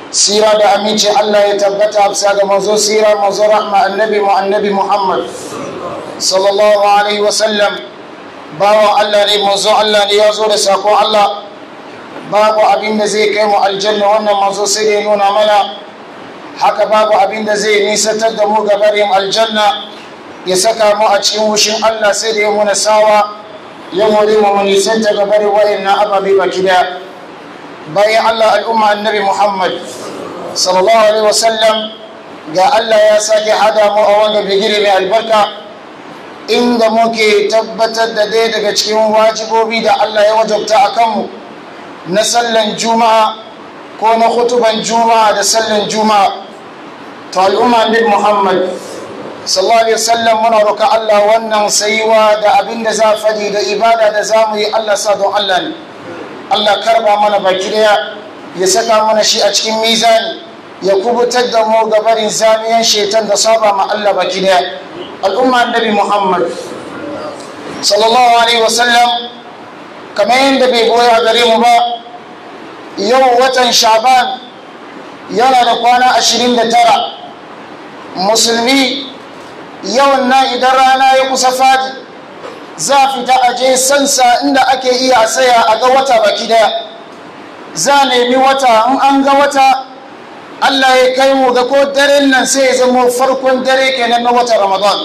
sira da aminci Allah ya tabbata bisa ga manzo sira manzo rahma annabi mu annabi Muhammad sallallahu alaihi wasallam bawa Allah ne manzo Allah ne ya zo da sakon Allah babu abin da zai kai mu aljanna wannan manzo sai ya nuna mana haka babu abin da zai nisantar da mu gabarin aljanna ya saka mu a cikin wushin Allah sai da ya muna sawa ya more mu mu nisanta gabarin wa'annan ababe baki daya bayan Allah al'umma annabi Muhammad sallallahu alaihi wasallam ga Allah ya sake hada mu a wanga bigire mai albarka inda muke tabbatar da ɗaya daga cikin wajibobi da Allah ya wajabta a kanmu na sallan juma'a ko na hutuban juma'a da sallan juma'a ta al'umma annabi Muhammad sallallahu alaihi wasallam muna roƙa Allah wannan saiwa da abin da za fadi da ibada da za mu yi Allah sa don Allah ne Allah karba mana baki daya ya saka mana shi a cikin mizani ya kubutar da mu gabarin zamiyan shetan da saba ma Allah baki daya al'umma annabi Muhammad sallallahu alaihi wasallam kamar yadda bai goya gare mu ba yau watan shaban yana da kwana ashirin da tara musulmi yawan na idan rana ya kusa fadi za fita a je sansa inda ake iya saya a ga wata baki daya za nemi wata in an ga wata Allah ya kai mu ga ko daren nan sai ya zama farkon dare kenan na wata ramadan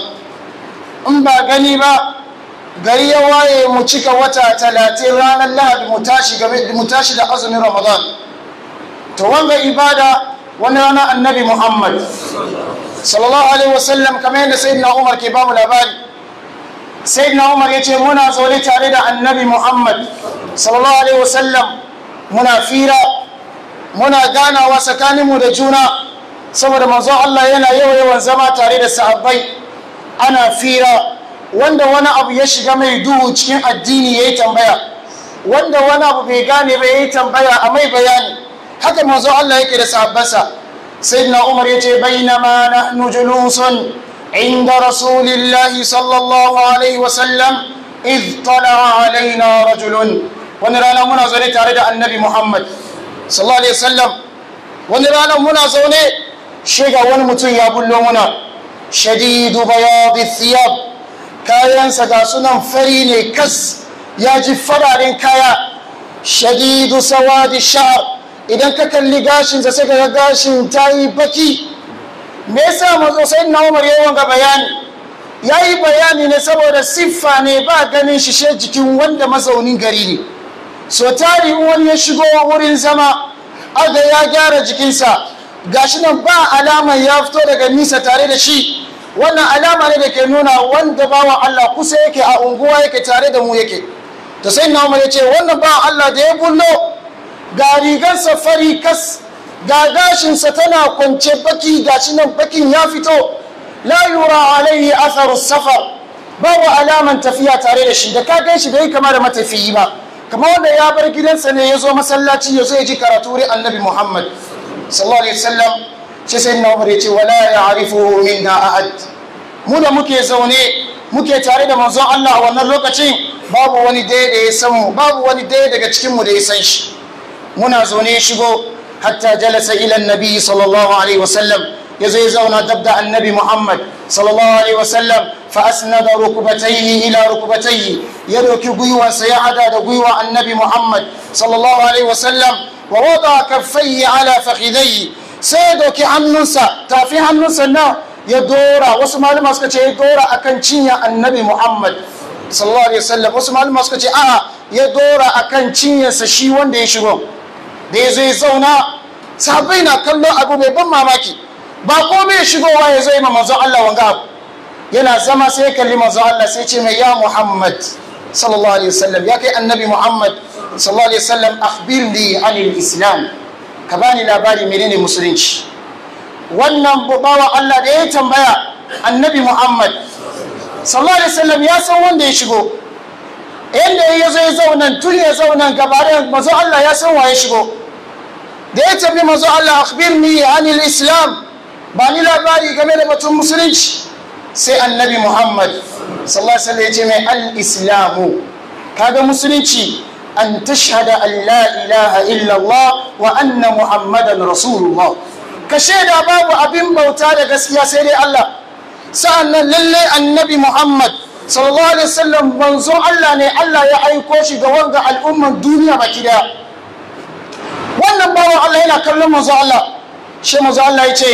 in ba gani ba gari ya waye mu cika wata talatin ranar lahadi mu tashi da azumin ramadan to wanga ibada wani rana annabi muhammad sallallahu alaihi wasallam kamar yadda sayyidina umar ke bamu labari sayyidina umar ya ce muna zaune tare da annabi muhammad sallallahu alaihi wasallam muna fira muna ganawa tsakaninmu da juna saboda manzo Allah yana yawa yawan zama tare da sahabbai ana fira wanda wani abu ya shiga mai duhu cikin addini ya yi tambaya wanda wani abu bai gane ba ya yi tambaya a mai bayani haka manzo Allah yake da sahabbansa sayyidina Umar yace bainama nahnu julusun inda rasulillahi sallallahu alaihi wa sallam id tala'a alaina rajulun wani rana muna zaune tare da annabi Muhammad sallallahu alaihi wasallam wani rana muna zaune shiga wani mutum ya bullo muna shadidu bayadi thiyab kayansa ga sunan fari ne kas ya ji fararen kaya shadidu sawadi sha'ar idan ka kalli gashinsa sai ga gashin ta yi baki me yasa mazo sai na umar yawan ga bayani ya yi bayani ne saboda siffa ne ba ganin shi she jikin wanda mazaunin gari ne so tari wani ya shigo wurin zama aga ya gyara jikinsa gashi nan ba alama ya fito daga nisa tare da shi wannan alama ne da ke nuna wanda bawa Allah kusa yake a unguwa yake tare da mu yake to sai na umar ya ce wannan ba Allah da ya bullo ga rigarsa fari kas ga gashinsa tana kwance baki gashi nan bakin ya fito la yura alaihi atharu safar babu alaman tafiya tare da shi da ka gan shi bai kama da matafiyi ba kamar wanda ya bar gidansa ne ya zo masallaci ya zo ya ji karatu wurin annabi muhammad sallallahu alaihi wasallam shi sai na umar ya ce wala ya'rifu minna ahad mu da muke zaune muke tare da manzon Allah a wannan lokacin babu wani daya da ya san mu babu wani daya daga cikin mu da ya san shi muna zaune shigo hatta jalasa ila annabi sallallahu alaihi wasallam ya zo ya zauna dab da annabi muhammad sallallahu alaihi wasallam fa asnada rukubatayhi ila rukubatayhi ya doki gwiwansa ya hada da gwiwa annabi muhammad sallallahu alaihi wasallam wa wada kaffayhi ala fakhidayhi sai ya doki hannunsa tafi hannunsa na ya dora wasu malama suka ce ya dora akan cinya annabi muhammad sallallahu alaihi wasallam wasu malama suka ce a'a ya dora akan cinyarsa shi wanda ya shigo da ya zo ya zauna sahabbai na kallon abu mai ban mamaki ba komai shigowa ya zo yi ma manzon Allah wanga abu yana zama sai ya kalli manzon Allah sai ce mai ya Muhammad sallallahu alaihi wasallam ya kai annabi Muhammad sallallahu alaihi wasallam akhbirni anil islam ka bani labari menene musulunci wannan bawa Allah da ya tambaya annabi Muhammad sallallahu alaihi wasallam ya san wanda ya shigo yadda ya zo ya zauna tun ya zauna gabarin mazo Allah ya san waye shigo da ya tafi mazo Allah akhbirni anil islam ba ni labari game da batun musulunci sai annabi Muhammad sallallahu alaihi wasallam ya ce mai al islamu kaga musulunci an tashhada an la ilaha illallah wa anna muhammadan rasulullah ka shaida babu abin bauta da gaskiya sai dai Allah sa'annan lalle annabi muhammad sallallahu alaihi wasallam manzon Allah ne Allah ya aiko shi ga wanga al'umman duniya baki daya wannan bawan Allah yana kallon manzo Allah shi manzo Allah ya ce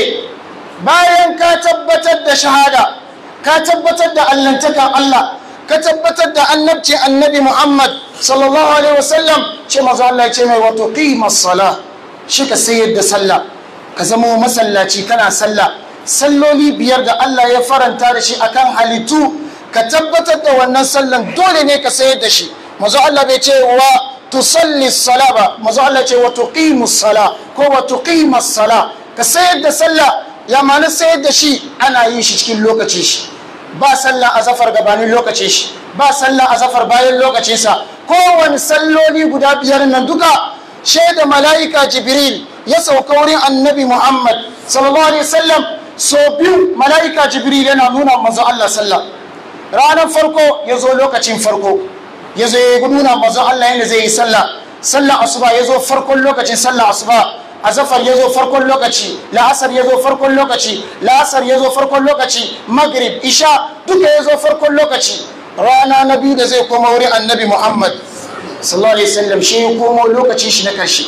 bayan ka tabbatar da shahada ka tabbatar da allantakan Allah ka tabbatar da annabci annabi Muhammad sallallahu alaihi wasallam shi manzo Allah ya ce mai wato qimas sala shi ka sayar da sallah ka zama masallaci kana sallah salloli biyar da Allah ya faranta da shi akan halittu ka tabbatar da wannan sallan dole ne ka sayar da shi manzo Allah bai ce wa tusalli sala ba manzo Allah ce wa tuqimu sala ko wa tuqima sala ka sayar da sallah ya ma'ana sayar da shi ana yin shi cikin lokaci shi ba sallah azafar gabanin lokacin shi ba sallah azafar bayan lokacin sa kowane salloli guda biyar nan duka shaida mala'ika jibril ya sauka wurin annabi muhammad sallallahu alaihi wasallam so biyu mala'ika jibril yana nuna manzo Allah sallah ranar farko ya zo lokacin farko ya zo ya nuna manzon Allah yadda zai yi sallah sallah asuba ya zo farkon lokacin sallah asuba azafar ya zo farkon lokaci la'asar ya zo farkon lokaci la'asar ya zo farkon lokaci maghrib isha duka ya zo farkon lokaci rana na biyu da zai koma wurin annabi muhammad sallallahu alaihi wasallam shi ya komo lokacin shi na karshe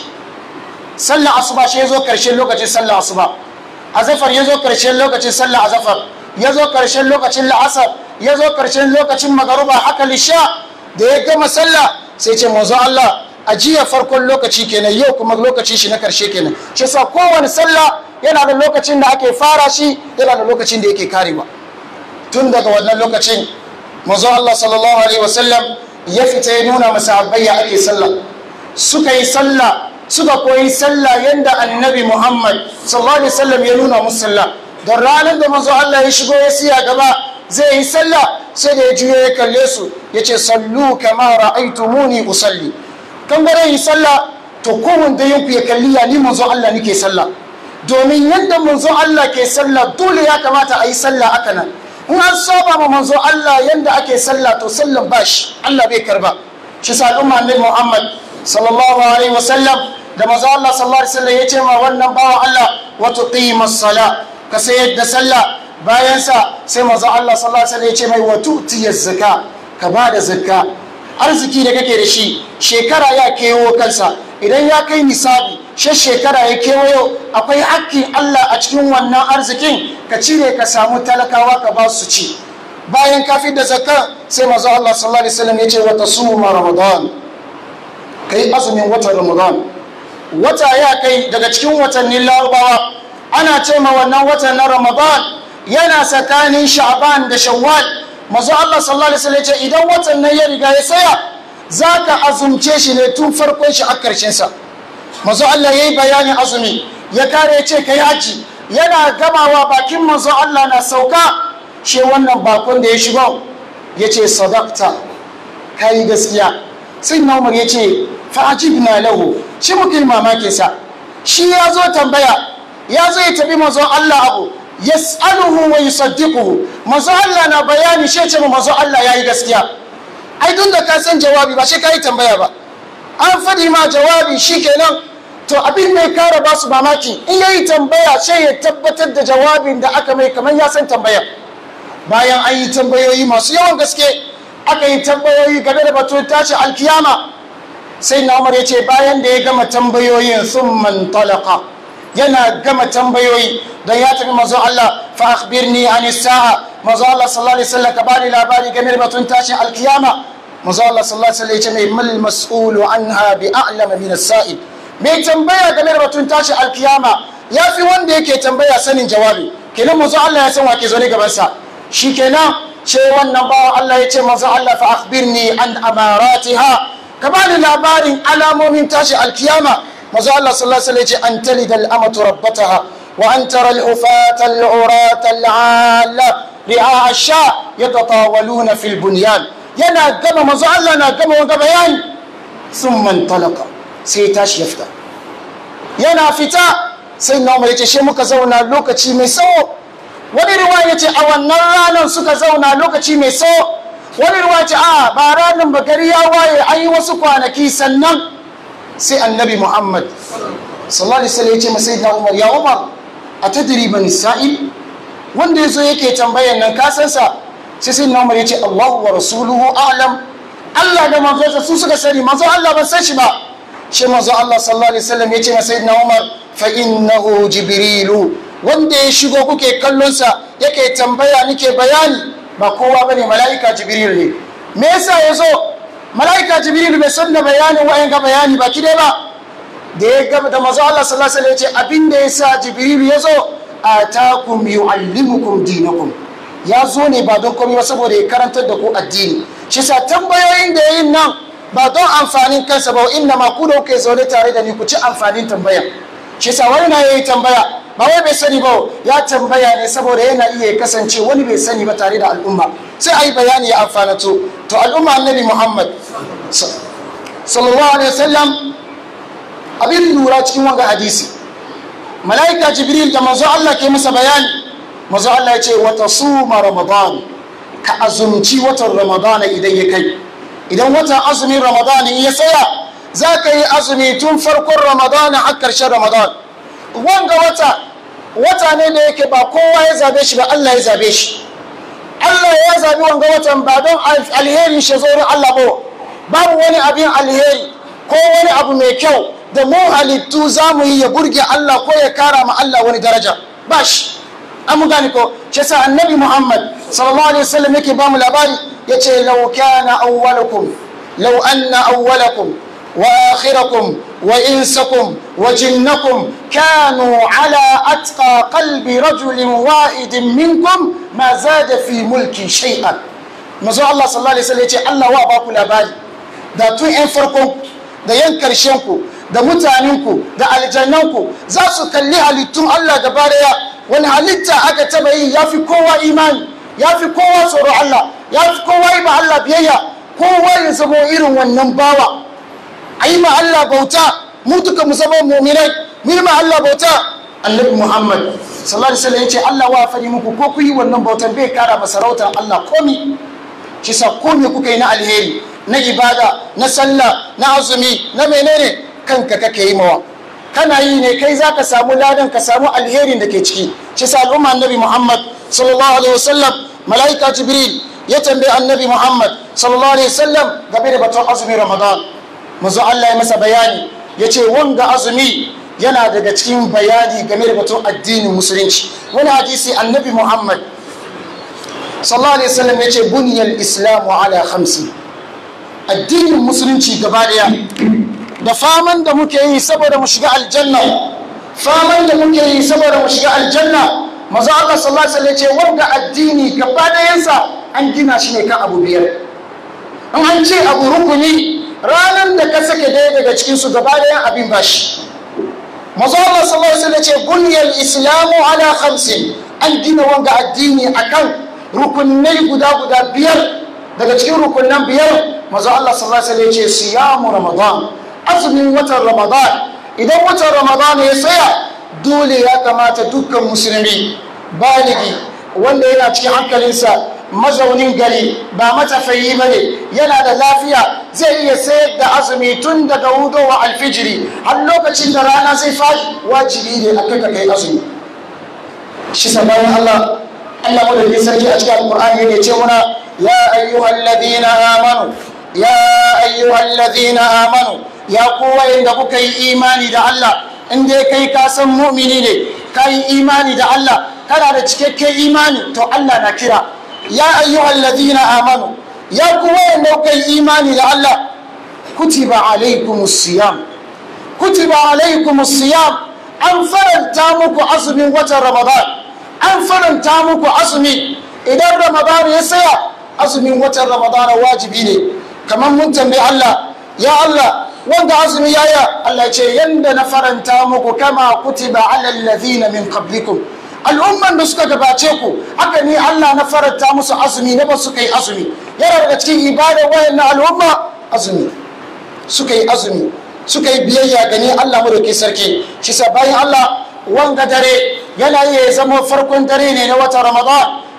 sallah asuba shi ya zo karshen lokacin sallah asuba azafar ya zo karshen lokacin sallah azafar ya zo karshen lokacin la'asar ya zo karshen lokacin magaruba haka lisha da ya gama sallah sai ce manzo Allah a jiya farkon lokaci kenan yau kuma lokacin shi na karshe kenan shi sa kowane sallah yana da lokacin da ake fara shi yana da lokacin da yake karewa tun daga wannan lokacin manzo Allah sallallahu alaihi wasallam ya fita ya nuna masahabbai ya ake sallah suka yi sallah suka koyi sallah yanda annabi Muhammad sallallahu alaihi wasallam ya nuna musu sallah don ranar da manzo Allah ya shigo ya siya gaba zai yi sallah sai da ya juyo ya kalle su ya ce sallu kama ra'aitumuni usalli kan bare yi sallah to kowanne da yanku ya kalli ya ni manzo Allah nake sallah domin yadda manzo Allah ke sallah dole ya kamata a yi sallah aka nan in an saba ma manzo Allah yanda ake sallah to sallan bashi Allah bai karba shi sa al'umma annabi Muhammad sallallahu alaihi wasallam da manzo Allah sallallahu alaihi wasallam ya ce ma wannan bawan Allah wa tuqimas sala ka sayar da sallah bayan sa sai manzo Allah sallallahu alaihi wasallam ya ce mai wa tu'tiyaz zakka ka ba da zakka arziki da kake da shi shekara ya kewo kansa idan ya kai nisabi she shekara ya kewayo akwai hakkin Allah a cikin wannan arzikin ka cire ka samu talakawa ka ba su ci bayan ka da zakka sai manzo Allah sallallahu alaihi wasallam ya ce wa tasuma ramadan kai azumin watan ramadan wata ya kai daga cikin watannin larabawa ana ce ma wannan watan na ramadan yana tsakanin sha'ban da shawwal mazu Allah sallallahu alaihi wasallam ce idan watan nan ya riga ya tsaya zaka azumce shi ne tun farkon shi a karshen sa mazu Allah yayi bayanin azumi ya kare ce kai haji yana gamawa bakin mazu Allah na sauka shi wannan bakon da ya shigo yace sadaqta kai gaskiya sai na Umar yace fa ajibna lahu shi muke mamakin sa shi ya zo tambaya ya zo ya tabi mazu Allah abu yas'aluhu wa yusaddiquhu manzo Allah na bayani shi ce manzo Allah yayi gaskiya ai dun da ka san jawabi ba shi kai tambaya ba an fadi ma jawabi shikenan to abin mai kara ba su mamaki in yayi tambaya sai ya tabbatar da jawabin da aka mai kamar ya san tambaya bayan an yi tambayoyi masu yawan gaske aka yi tambayoyi game da batun tashi alkiyama sai na umar ya ce bayan da ya gama tambayoyin sun man talaka yana gama tambayoyi don ya tafi mazo Allah fa akhbirni an sa'a mazo Allah sallallahu alaihi wasallam ka bani labari game da batun tashin alkiyama mazo Allah sallallahu alaihi wasallam ya ce mai mal mas'ulu anha bi a'lam min as-sa'il mai tambaya game da batun tashin alkiyama ya fi wanda yake tambaya sanin jawabi kenan mazo Allah ya san wa ke zo ne gaban sa shikenan ce wannan bawa Allah ya ce mazo Allah fa akhbirni an amaratiha ka bani labarin alamomin tashin alkiyama mazu Allah sallallahu alaihi wasallam ce an talida al'amatu rabbataha wa an tara al-hufata al-urata al-alla ri'a ash-sha yatatawaluna fil bunyan yana gama mazu Allah na gama wanga bayani thumma talaqa sai tashi ya fita yana fita sai na umar yace she muka zauna lokaci mai tsawo wani riwaya yace a wannan ranar suka zauna lokaci mai tsawo wani ruwa ce a ba ranar bakari ya waye an yi wasu kwanaki sannan sai annabi muhammad sallallahu alaihi wasallam ya ce masai na umar ya umar a tadiri bani sa'il wanda ya zo yake tambayan nan kasansa sai sai na umar ya ce allahu wa rasuluhu alam allah da manzonsa su suka sani manzon allah ban san shi ba shi manzon allah sallallahu alaihi wasallam ya ce masai na umar fa innahu jibrilu wanda ya shigo kuke kallonsa yake tambaya nike bayani ba kowa bane mala'ika jibril ne me yasa ya zo mala'ika jibril bai san da bayanin wayan ga bayani ba kide ba da ya gaba da mazu Allah sallallahu alaihi wasallam ya ce abin da yasa jibril ya zo atakum yuallimukum dinakum ya zo ne ba don komai ba saboda ya karantar da ku addini shi sa tambayoyin da yayin nan ba don amfanin kansa ba inna ma ku da kuke zaune tare da ni ku ci amfanin tambaya shi sa wani na yayi tambaya ba wai bai sani ba ya tambaya ne saboda yana iya kasance wani bai sani ba tare da al'umma sai a yi bayani ya amfana to to al'umma annabi muhammad sallallahu alaihi wasallam abin lura cikin wanga hadisi mala'ika jibril da manzo Allah ke masa bayani manzo Allah ya ce wata suma ramadan ka azumci watan ramadan idan ya kai idan watan azumin ramadan ya tsaya za ka yi azumi tun farkon ramadan har karshen ramadan wanga wata wata ne da yake ba kowa ya zabe shi ba Allah ya zabe shi Allah ya zabi wanga watan ba don alherin shi zo Allah ba babu wani abin alheri ko wani abu mai kyau da mu halittu za mu yi ya burge Allah ko ya kara ma Allah wani daraja ba shi an mu gane ko shi yasa annabi Muhammad sallallahu alaihi wasallam yake ba mu labari yace law kana awwalakum law anna awwalakum وآخركم وإنسكم وجنكم كانوا على أتقى قلب رجل واحد منكم ما زاد في ملكي شيئا mazo Allah sallallahu alaihi wasallam ya ce Allah wa ba ku labari da tun ƴan farkon da yan karshen ku da mutanen ku da aljannan ku za su kalli halittun Allah gaba daya wani halitta aka taba yi yafi kowa imani yafi kowa tsoro Allah yafi kowa yi ma Allah biyayya kowa ya zama irin wannan bawa a yi ma Allah bauta mu duka mu zama muminai mu yi ma Allah bauta annabi Muhammad sallallahu alaihi wasallam yace Allah wa fari muku ko ku yi wannan bautan bai kara masarautar Allah komi shi sa komi kuka yi na alheri na ibada na sallah na azumi na menene kanka kake yi mawa kana yi ne kai zaka samu ladan ka samu alherin da ke ciki shi sa al'umma annabi Muhammad sallallahu alaihi wasallam malaika jibril ya tambayi annabi Muhammad sallallahu alaihi wasallam game da batun azumin Ramadan manzo Allah ya masa bayani ya ce wanga azumi yana daga cikin bayani game da batun addinin musulunci wani hadisi annabi muhammad sallallahu alaihi wasallam ya ce buniyar islamu ala khamsi addinin musulunci gaba daya da faman da muke yi saboda mu shiga aljanna faman da muke yi saboda mu shiga aljanna manzo Allah sallallahu alaihi wasallam ya ce wanga addini gaba dayansa an gina shi ne kan abu biyar in an ce abu rukuni ranar da ka sake daya daga cikinsu gaba ɗayan abin bashi mazu Allah sallallahu alaihi wasallam ce bunyal islamu ala khamsin an gina wanga addini akan rukunai guda guda biyar daga cikin rukunan biyar mazu Allah sallallahu alaihi wasallam ce siyamu ramadan azumin watan ramadan idan watan ramadan ya tsaya dole ya kamata dukkan musulmi baligi wanda yana cikin hankalinsa mazaunin gari ba matafayi ba ne yana da lafiya zai iya sayar da azumi tun daga hudowa alfijiri har lokacin da rana zai faɗi wajibi ne a kai kai azumi shi sabanin Allah Allah madaukakin sarki a cikin alkur'ani ne ce muna ya ayyuhal ladina amanu ya ayyuhal ladina amanu ya ku wayanda kuka yi imani da Allah in dai kai ka san mu'mini ne ka yi imani da Allah kana da cikakken imani to Allah na kira ya ayyuhal ladina amanu ya ku wayanda kuka yi imani da Allah kutiba alaikumus siyam kutiba alaikumus siyam an faranta muku azumin watan ramadan an faranta muku azumi idan ramadan ya saya azumin watan ramadan wajibi ne kamar mun tambayi Allah ya Allah wanda azumi yaya Allah ce yanda na faranta muku kama kutiba alal ladina min qablikum al'umman da suka gabace ku haka ne Allah na faranta musu azumi na ba suka yi azumi yana daga cikin ibadar wayan na al'umma azumi suka yi azumi suka yi biyayya ga ni Allah madauki sarki shi sa bayan Allah wanga dare yana iya zama farkon dare ne na wata Ramadan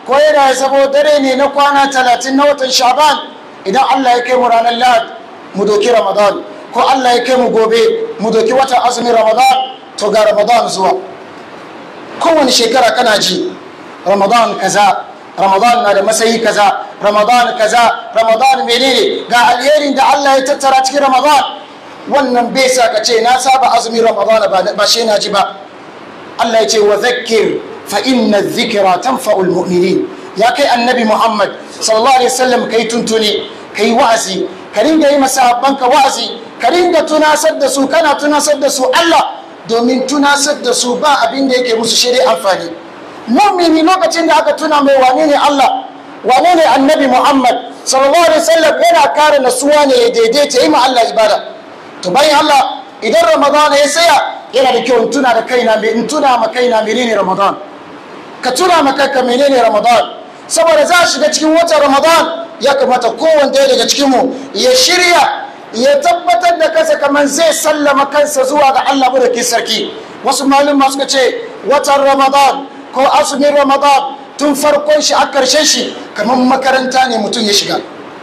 ko yana ya zamo dare ne na kwana talatin na watan shaban idan allah ya kai mu ranar lahad mu doki ramadan ko allah ya kai mu gobe mu doki watan azumin ramadan to ga ramadan zuwa kowane shekara kana ji ramadan kaza ramadan na da masayi kaza ramadan kaza ramadan menene ga alherin da allah ya tattara cikin ramadan wannan bai sa ka ce na saba azumin ramadan ba shi na ji ba allah ya ce wa zakir fa inna dhikra tanfa'ul mu'minin ya kai annabi muhammad sallallahu alaihi wasallam kai tuntuni kai wa'azi ka ringa yi masahabbanka wa'azi ka ringa tunasar da su kana tunasar da su allah domin tunasar da su ba abin da yake musu shi amfani mu'mini lokacin da aka tuna mai wane ne allah wane ne annabi muhammad sallallahu alaihi wasallam yana kare nasuwa ne ya daidaita yi ma allah ibada to bayan allah idan ramadan ya tsaya yana da kyau in tuna da kaina in tuna ma kaina menene ramadan ka tuna ma kanka menene ramadan saboda za a shiga cikin watan ramadan ya kamata kowanne daga cikin mu ya shirya ya tabbatar da kansa kamar zai sallama kansa zuwa ga Allah madaukakin sarki wasu malama suka ce watan ramadan ko azumin ramadan tun farkon shi a karshen shi kamar makaranta ne mutum ya shiga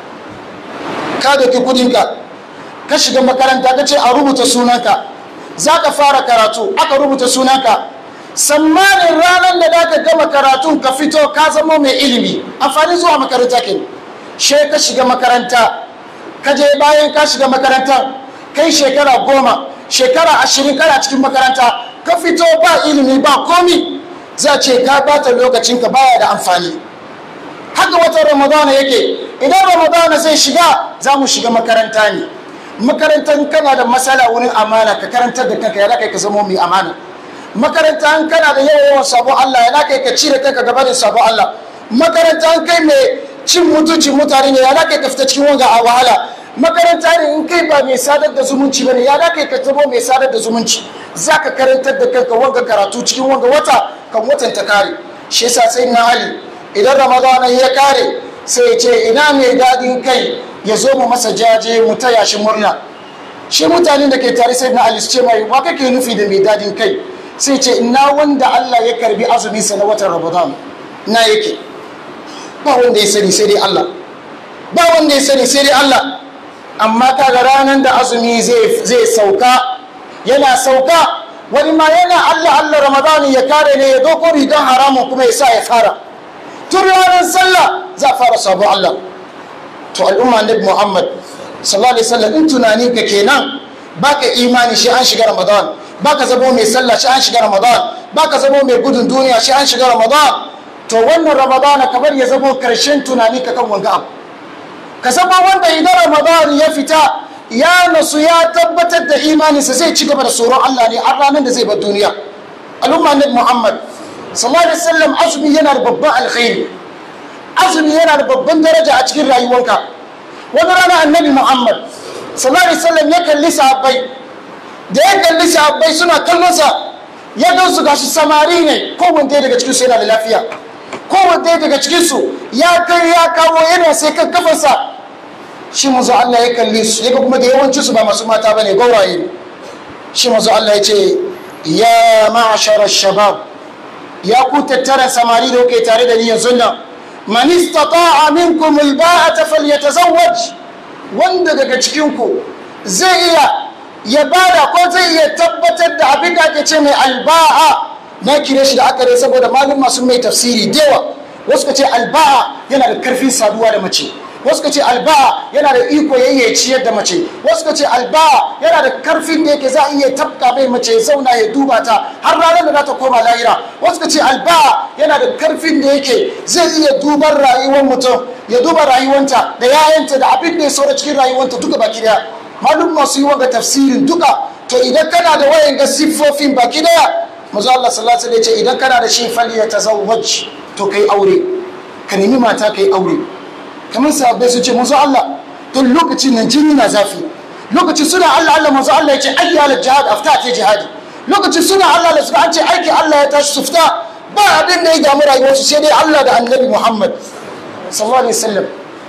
ka doki kudinka ka shiga makaranta ka ce a rubuta sunanka za ka fara karatu aka rubuta sunanka sammanin ranar da za ka gama karatun ka fito ka zama mai ilimi amfani zuwa makaranta ke she ka shiga makaranta ka je bayan ka shiga makaranta kai shekara goma shekara ashirin kana cikin makaranta ka fito ba ilimi ba komi za ce ka bata lokacinka baya da amfani haka watan ramadana yake idan ramadana zai shiga za mu shiga makaranta ne makarantar kana da matsala wurin amana ka karantar da kanka ya kai ka zama mai amana makaranta an kana da yawan yawan sabon Allah ya kai ka cire kanka gaba da sabon Allah makaranta an kai mai cin mutuncin mutane ne ya kai ka fita cikin wanga a wahala makaranta ne in kai ba mai sadar da zumunci bane ya kai ka zama mai sadar da zumunci zaka karantar da kanka wanga karatu cikin wanga wata kan watan ta kare shi yasa sai na hali idan ramadana ya kare sai ya ce ina mai dadin kai ya zo mu masa jaje mu taya shi murna shi mutanen da ke tare sai na ali ce mai wa kake nufi da mai dadin kai sai ce ina wanda Allah ya karbi azumin sa na watan ramadan na yake ba wanda ya sani sai dai Allah ba wanda ya sani sai dai Allah amma kaga ranar da azumi zai sauka yana sauka wani ma yana Allah Allah ramadani ya kare ne ya doko rigan haramun kuma ya sa ya fara tun ranar sallah za a fara sabon Allah to al'umma annabi Muhammad sallallahu alaihi wasallam in tunani ka kenan baka imani shi an shiga ramadan baka zamo mai sallah shi an shiga ramadan baka zamo mai gudun duniya shi an shiga ramadan to wannan ramadana kamar ya zamo karshen tunani ka kan wanga abu ka zama wanda idan ramadan ya fita ya nasu ya tabbatar da imaninsa zai ci gaba da tsoron Allah ne har ranar da zai bar duniya al'umma nabi Muhammad sallallahu alaihi wasallam azumi yana da babban alkhairi azumi yana da babban daraja a cikin rayuwarka wani rana annabi Muhammad sallallahu alaihi wasallam ya kalli sahabbai da ya kalli sahabbai suna kallon sa ya gan su gashi samari ne kowanne daga cikin su yana da lafiya kowanne daga cikin su ya kai ya kawo yana sai kan kafarsa shi mazu Allah ya kalli su yaga kuma da yawanci su ba masu mata bane gawaye ne shi mazu Allah ya ce ya ma'ashara shabab ya ku tattara samari da kuke tare da ni yanzu nan man istata'a minkum alba'ata falyatazawwaj wanda daga cikin ku zai iya ya bada ko zai iya tabbatar da abin da ake ce mai alba'a na kire shi da aka dai saboda malum masu mai tafsiri dewa wasu ka ce alba'a yana da karfin saduwa da mace wasu ka ce alba'a yana da iko ya iya ciyar da mace wasu ka ce alba'a yana da karfin da yake za a iya tabka mai mace ya zauna ya duba ta har ranar da za ta koma lahira wasu ka ce alba'a yana da karfin da yake zai iya duban rayuwar mutum ya duba rayuwanta da yayanta da abin da ya saura cikin rayuwanta duka baki daya malum masu yi wanga tafsirin duka to idan kana da wayan ga siffofin baki daya mazu Allah sallallahu alaihi wasallam ya ce idan kana da shi fali ya tazawwaj to kai aure ka nemi mata kai aure kamar sahabbai su ce manzo Allah don lokacin nan jini na zafi lokacin suna Allah Allah manzo Allah ya ce ayyi ala jihad afta ta jihadi lokacin suna Allah Allah suka an ce aiki Allah ya tashi su fita ba abin da ya damu rayuwarsu sai dai Allah da Annabi Muhammad sallallahu alaihi wasallam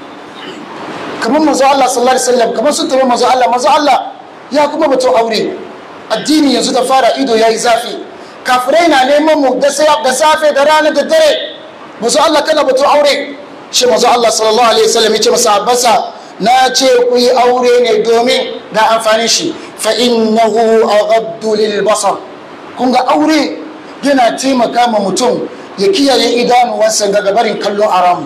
kamar manzo Allah sallallahu alaihi wasallam kamar sun tabi manzo Allah manzo Allah ya kuma batun aure addini yanzu da fara ido yayi zafi kafirai na neman mu da safe da rana da dare mazu Allah kana batu aure shi mazu Allah sallallahu alaihi wasallam ya ce masa abbasa na ce ku yi aure ne domin ga amfanin shi fa innahu aghaddu lil basar kun ga aure yana taimaka ma mutum ya kiyaye idanuwansa ga gabarin kallon aramu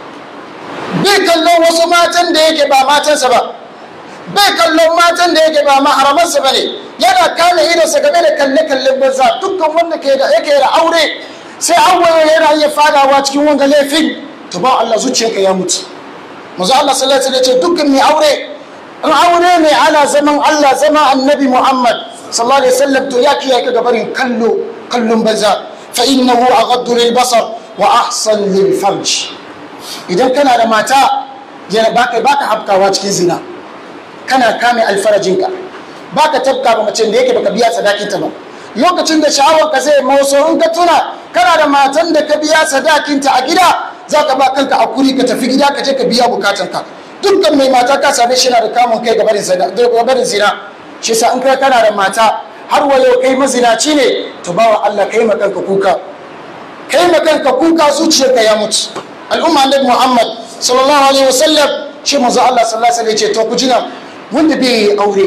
bai kallon wasu matan da yake ba matansa ba bai kallon matan da yake ba maharamansa ba ne yana kale idonsa game da kalle-kallen banza dukkan wanda yake da aure sai awaye yana iya fadawa cikin wanga laifin to ba Allah zuciyarka ya mutu mazu Allah sallallahu alaihi wasallam ce dukkan mai aure in aure ne ana zaman Allah zama annabi Muhammad sallallahu alaihi wasallam to ya kiyaye ka gabarin kallo kallon banza fa innahu aghaddu lil basar wa ahsan lil farj idan kana da mata yana baka baka hafkawa cikin zina kana kame alfarajinka baka tabka ba mace da yake baka biya sadakinta ba lokacin da sha'awar ka zai motso in ka tuna kana da matan da ka biya sadakinta a gida za ka ba kanka a kuri ka tafi gida ka je ka biya bukatanka dukkan mai mata ka same shi na da kamun kai gabarin zina shi sa in kai kana da mata har wayo kai mazinaci ne to bawa Allah kai ma kanka kuka kai ma kanka kuka zuciyarka ya mutu al'umma annabi Muhammad sallallahu alaihi wasallam shi manzo Allah sallallahu alaihi wasallam ya ce to ku jina wanda bai aure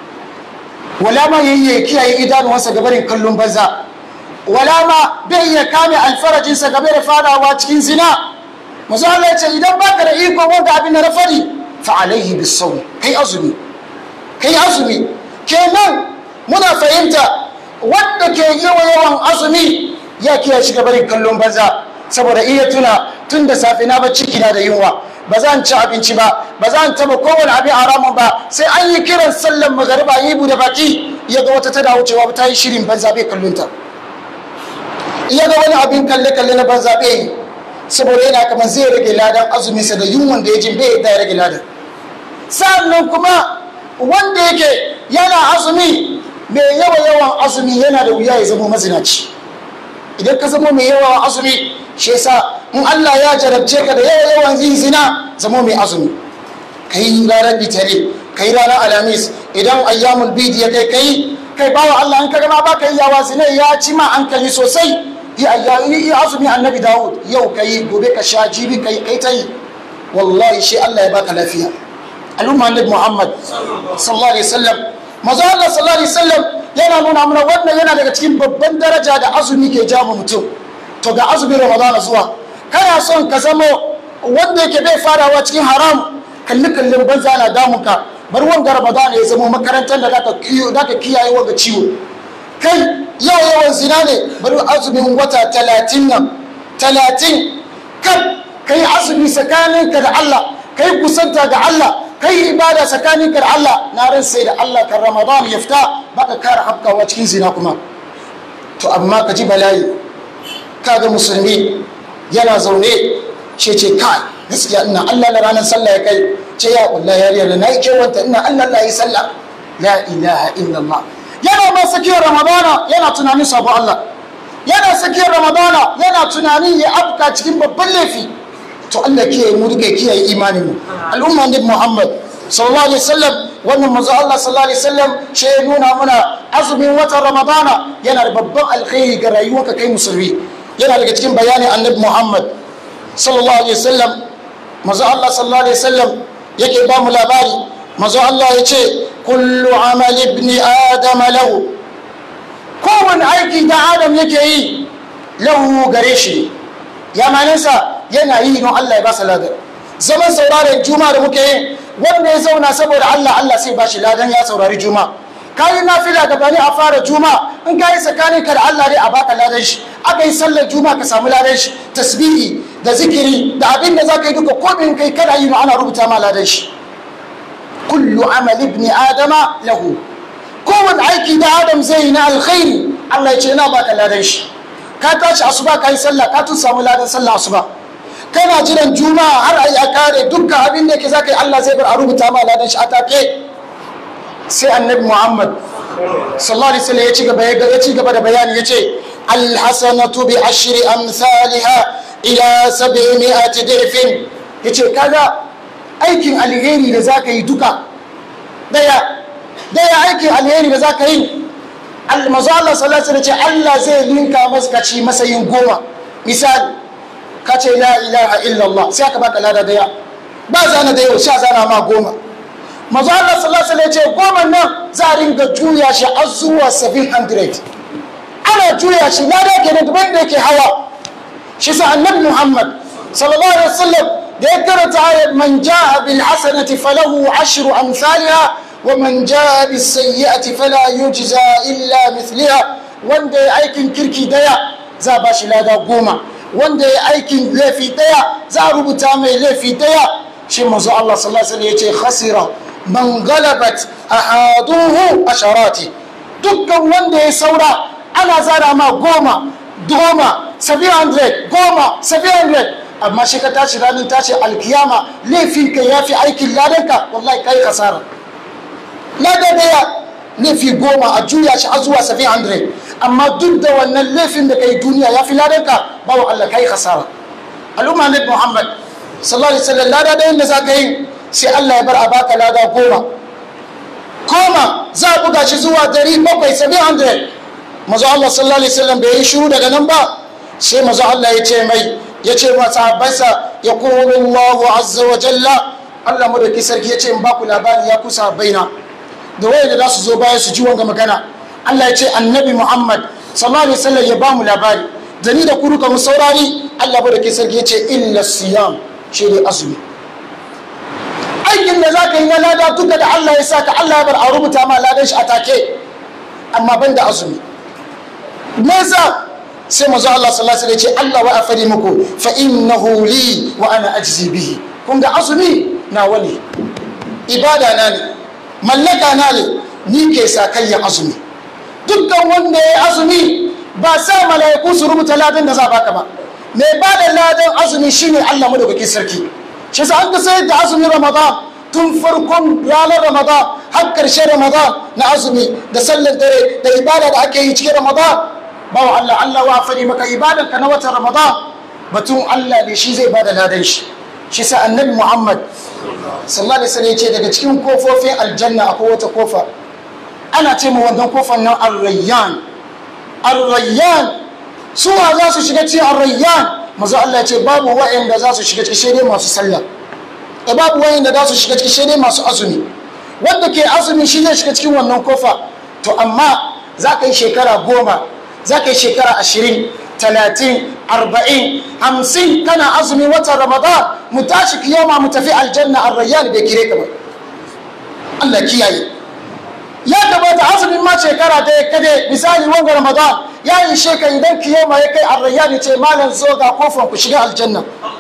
wala ma yayi kiyaye idanuwansa gabarin kallon banza wala ma bai iya kame alfarajinsa game da fadawa cikin zina manzo Allah ya ce idan baka da iko wanda abin da na fadi fa alaihi bisawm kai azumi kai azumi kenan muna fahimta wanda ke yawa yawan azumi ya kiyaye shi gabarin kallon banza saboda iya tuna tun da safe na ba ciki na da yunwa ba za ci abinci ba ba za taba kowane abin haramun ba sai an yi kiran sallan magariba yi bude baki ya ga wata tada wucewa ta yi shirin banza bai kallonta iya ga wani abin kalle kalle na banza bai yi saboda yana kamar zai rage ladan azuminsa da yunwan da ya jin bai ya rage ladan sannan kuma wanda yake yana azumi mai yawa yawan azumi yana da wuya ya zama mazinaci idan ka zama mai yawan azumi shi yasa in Allah ya jarabce ka da yawa yawan yin zina zama mai azumi kai ranar litare kai ranar alamis idan ayyamul bidi ya kai kai kai bawa Allah in ka gama ba ka yi yawa zina ya ci ma an kai sosai yi azumi annabi Dawud yau kai gobe ka sha jibi kai kai ta yi wallahi shi Allah ya baka lafiya al'umma annabi Muhammad sallallahu alaihi wasallam maza Allah sallallahu alaihi wasallam yana nuna mana wannan yana daga cikin babban daraja da azumi ke jama mutum to ga azumin ramadana zuwa kana son ka zama wanda yake bai farawa cikin haram kalli kallin banza na damunka bar wanga ramadana ya zama makarantar da zaka kiyaye wanga ciwo kai yau yawan zina ne bari azumin wata talatin nan talatin kan kai azumi tsakaninka da Allah kai kusanta ga Allah kai ibada tsakaninka da Allah na ran sai da Allah kan ramadan ya fita baka kara hafkawa cikin zina kuma to amma ka ji bala'i kaga musulmi yana zaune ce ce kai gaskiya ina Allah na ranar sallah ya kai ce ya wallahi yariyar da nayi kewanta ina Allah la yi sallah la ilaha illallah yana ma sakiyar ramadana yana tunanin sabo Allah yana sakiyar ramadana yana tunanin ya afka cikin babban laifi to Allah kiyaye mu duka kiyaye imanin mu al'umma ne Muhammad sallallahu alaihi wasallam wannan manzo Allah sallallahu alaihi wasallam shi ya nuna mana azumin watan ramadana yana da babban alkhairi ga rayuwarka kai musulmi yana daga cikin bayanin annabi Muhammad sallallahu alaihi wasallam manzo Allah sallallahu alaihi wasallam yake ba mu labari manzo Allah ya ce kullu amal ibn adam lahu kowane aiki da adam yake yi lahu gare shi ya maninsa yana yi don Allah ya ba sa ladan zaman sauraren juma da muke yi wanda ya zauna saboda Allah Allah sai ba shi ladan ya saurari juma kayi nafila gabani a fara juma in kayi tsakanin ka da Allah dai a baka ladan shi aka yi sallar juma ka samu ladan shi tasbihi da zikiri da abin da zaka yi duka ko bin kai kana yi ana rubuta ma ladan shi kullu amal ibn adama lahu kowane aiki da adam zai yi na alkhairi Allah ya ce ina baka ladan shi ka tashi asuba ka yi sallah ka tun samu ladan sallah asuba kana jiran juma'a har a yi a kare dukkan abin da yake zaka yi Allah zai bar a rubuta ma ladan shi a take sai annabi muhammad sallallahu alaihi wasallam ya ci gaba ya ci gaba da bayani ya ce alhasanatu bi ashri amsalha ila sab'imi'ati dirfin yace kaga aikin alheri da zaka yi duka daya daya aikin alheri da zaka yi manzo Allah sallallahu alaihi wasallam ce Allah zai linka masa kaci masayin goma misali ka ce la ilaha illallah sai aka baka lada daya ba zana da yau sha zana ma goma mazu Allah sallallahu alaihi ce goma nan za a ringa juya shi har zuwa 700 ana juya shi lada kenan daban da yake hawa shi sa annabi Muhammad sallallahu alaihi wasallam da ya karanta ayat man jaa bil hasanati falahu ashru amsalha wa man jaa bis sayyi'ati fala yujza illa mithliha wanda ya aikin kirki daya za a bashi lada goma wanda ya aikin laifi daya za a rubuta mai laifi daya shi manzo Allah sallallahu alaihi wasallam yace khasira man galabat ahaduhu asharati dukkan wanda ya saura ana zara ma goma goma 700 goma 700 amma shi ka tashi ranar tashi alkiyama laifinka ya fi aikin ladanka wallahi kai kasara lada daya laifi goma a juya shi har zuwa 700 amma duk da wannan laifin da kai duniya ya fi ladanka bawa Allah kai kasara al'umma ne Muhammad sallallahu alaihi wasallam lada da yanda za ka yi sai Allah ya bar a baka lada goma goma za a buga shi zuwa dari bakwai 700 mazu Allah sallallahu alaihi wasallam bai yi shiru daga nan ba sai mazu Allah ya ce mai ya ce masa habbansa ya kuru Allah azza wa jalla Allah mu da ki sarki ya ce in baku labari ya kusa baina da waye da za su zo bayan su ji wanga magana Allah ya ce annabi Muhammad sallallahu alaihi wasallam ya ba mu labari da ni da kuruka mu saurari Allah mu da ki sarki ya ce illa siyam shi ne azumi aikin da za ka yi na lada duka da Allah ya sa ka Allah ya bar a rubuta ma ladan shi a take amma ban da azumi me yasa sai manzo Allah sallallahu alaihi wasallam ya ce Allah wa afadi muku fa innahu li wa ana ajzi bihi kun ga azumi na wani ibada na ne mallaka na ne ni ke sa kai ya azumi dukkan wanda ya azumi ba sa mala'iku su rubuta ladan da za baka ba mai ba da ladan azumi shine Allah madaukakin sarki shi sa an ga sai da azumin ramadan tun farkon ranar ramadan har karshen ramadan na azumi da sallar dare da ibada da ake yi cikin ramadan bawa Allah Allah wa fadi maka ibadan ka na watan ramadan batun Allah ne shi zai bada ladan shi shi sa annabi Muhammad sallallahu alaihi wasallam ce daga cikin kofofin aljanna akwai wata kofa ana ce ma wannan kofar nan ar-rayyan ar-rayyan suwa za su shiga cikin ar-rayyan mazu Allah ce babu wa'anda za su shiga cikin shaidai masu sallah da babu wa'anda za su shiga cikin shaidai masu azumi wanda ke azumi shi zai shiga cikin wannan kofa to amma za ka yi shekara goma za ka yi shekara ashirin talatin arba'in hamsin kana azumi watan ramadan mu tashi kiyama mu tafi aljanna arrayyan bai kire ka ba Allah kiyaye ya gabata azumin ma shekara ta kade misali wanga ramadan ya yi sheka idan kiyama ya kai arrayyan ce malam zo ga kofar ku shiga aljanna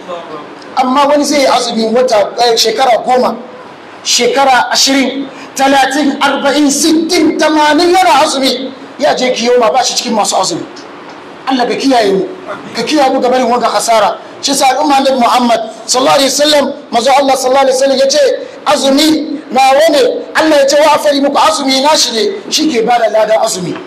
amma wani zai yi azumi wata shekara goma shekara ashirin talatin arba'in sittin tamanin yana azumi ya je kiyoma ba shi cikin masu azumi Allah ka kiyaye mu ka kiyaye mu gabanin wanga hasara shi sa al'umma annabi Muhammad sallallahu alaihi wasallam mazo Allah sallallahu alaihi wasallam yace azumi na wane Allah ya ce wa afari muku azumi na shi ne shike bada ladan azumi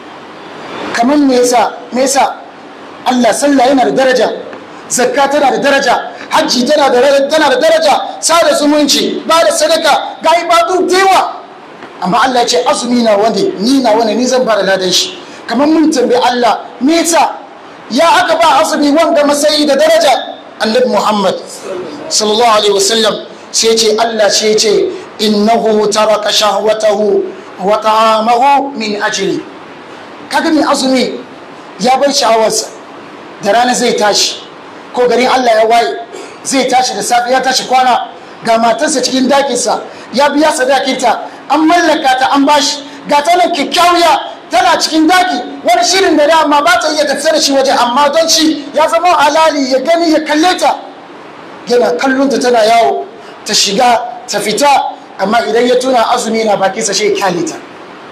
kamar me yasa me yasa Allah sallah yana da daraja zakka tana da daraja hajji tana da tana da daraja sada zumunci ba da sadaka ga ibadu dewa amma Allah ya ce azumi na wani ni na wani ni zan bada ladan shi kamar mun tambayi Allah me yasa ya aka ba azumi wanda masayi da daraja annabi Muhammad sallallahu alaihi wasallam sai ce Allah sai ce innahu taraka shahwatahu wa ta'amahu min ajli kaga mai azumi ya bar sha'awarsa da rana zai tashi ko garin Allah ya waye zai tashi da safe ya tashi kwana ga matarsa cikin dakinsa ya biya sadakinta an mallaka ta an bashi ga ta nan kyakkyawiya tana cikin daki wani shirin da dama ba ta iya tafiya da shi waje amma don shi ya zama halali ya gani ya kalle ta yana kallon ta tana yawo ta shiga ta fita amma idan ya tuna azumi na bakinsa shi ya kyale ta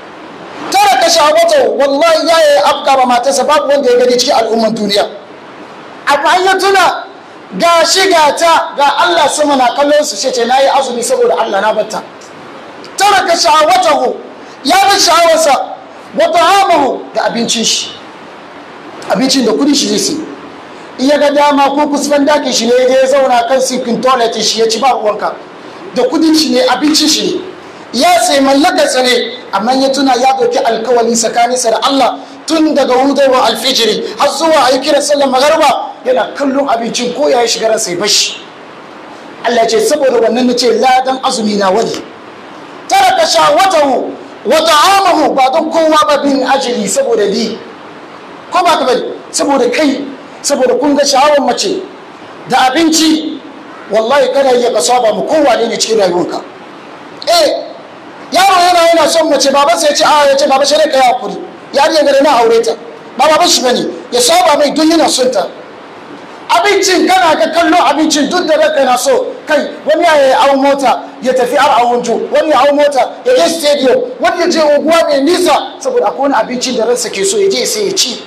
tara ka shawata wallahi ya yi afka ba matarsa babu wanda ya gani cikin al'umman duniya amma ya tuna ga shi ga ta ga Allah sama na kallon su ce na yi azumi saboda Allah na batta tara ka shawata ya bi sha'awarsa wata hamahu da abincin shi abincin da kudi shi zai si iya ga dama ko kusurban dakin shi ne ya zauna kan sikin toilet shi ya ci ba ruwanka da kudin shi ne abincin shi ne ya sai mallakarsa ne amma ya tuna ya ɗauki alkawali tsakaninsa da Allah tun daga hudawar alfijiri har zuwa a yi kiran sallar magarba yana kallon abincin ko ya shiga ransa ya bashi Allah ce saboda wannan na ce ladan azumi na wani taraka shawatahu wa ta'amahu ba don kowa ba bin ajili saboda di ko ba ka bari saboda kai saboda kun ga sha'awar mace da abinci wallahi kana iya ka saba mu kowa ne cikin rayuwarka eh yaro yana yana son mace baba sai ya ce a ya ce baba sai ka yi hakuri yariya gare na aure ta ba baba shi bane ya saba mai don yana son ta abincin kana ga kallon abincin duk da ranka na so kai wani ya yi awon mota ya tafi har awonjo wani ya hau mota ya je stadium wani ya je unguwa mai nisa saboda akwai wani abincin da ransa ke so ya je sai ya ci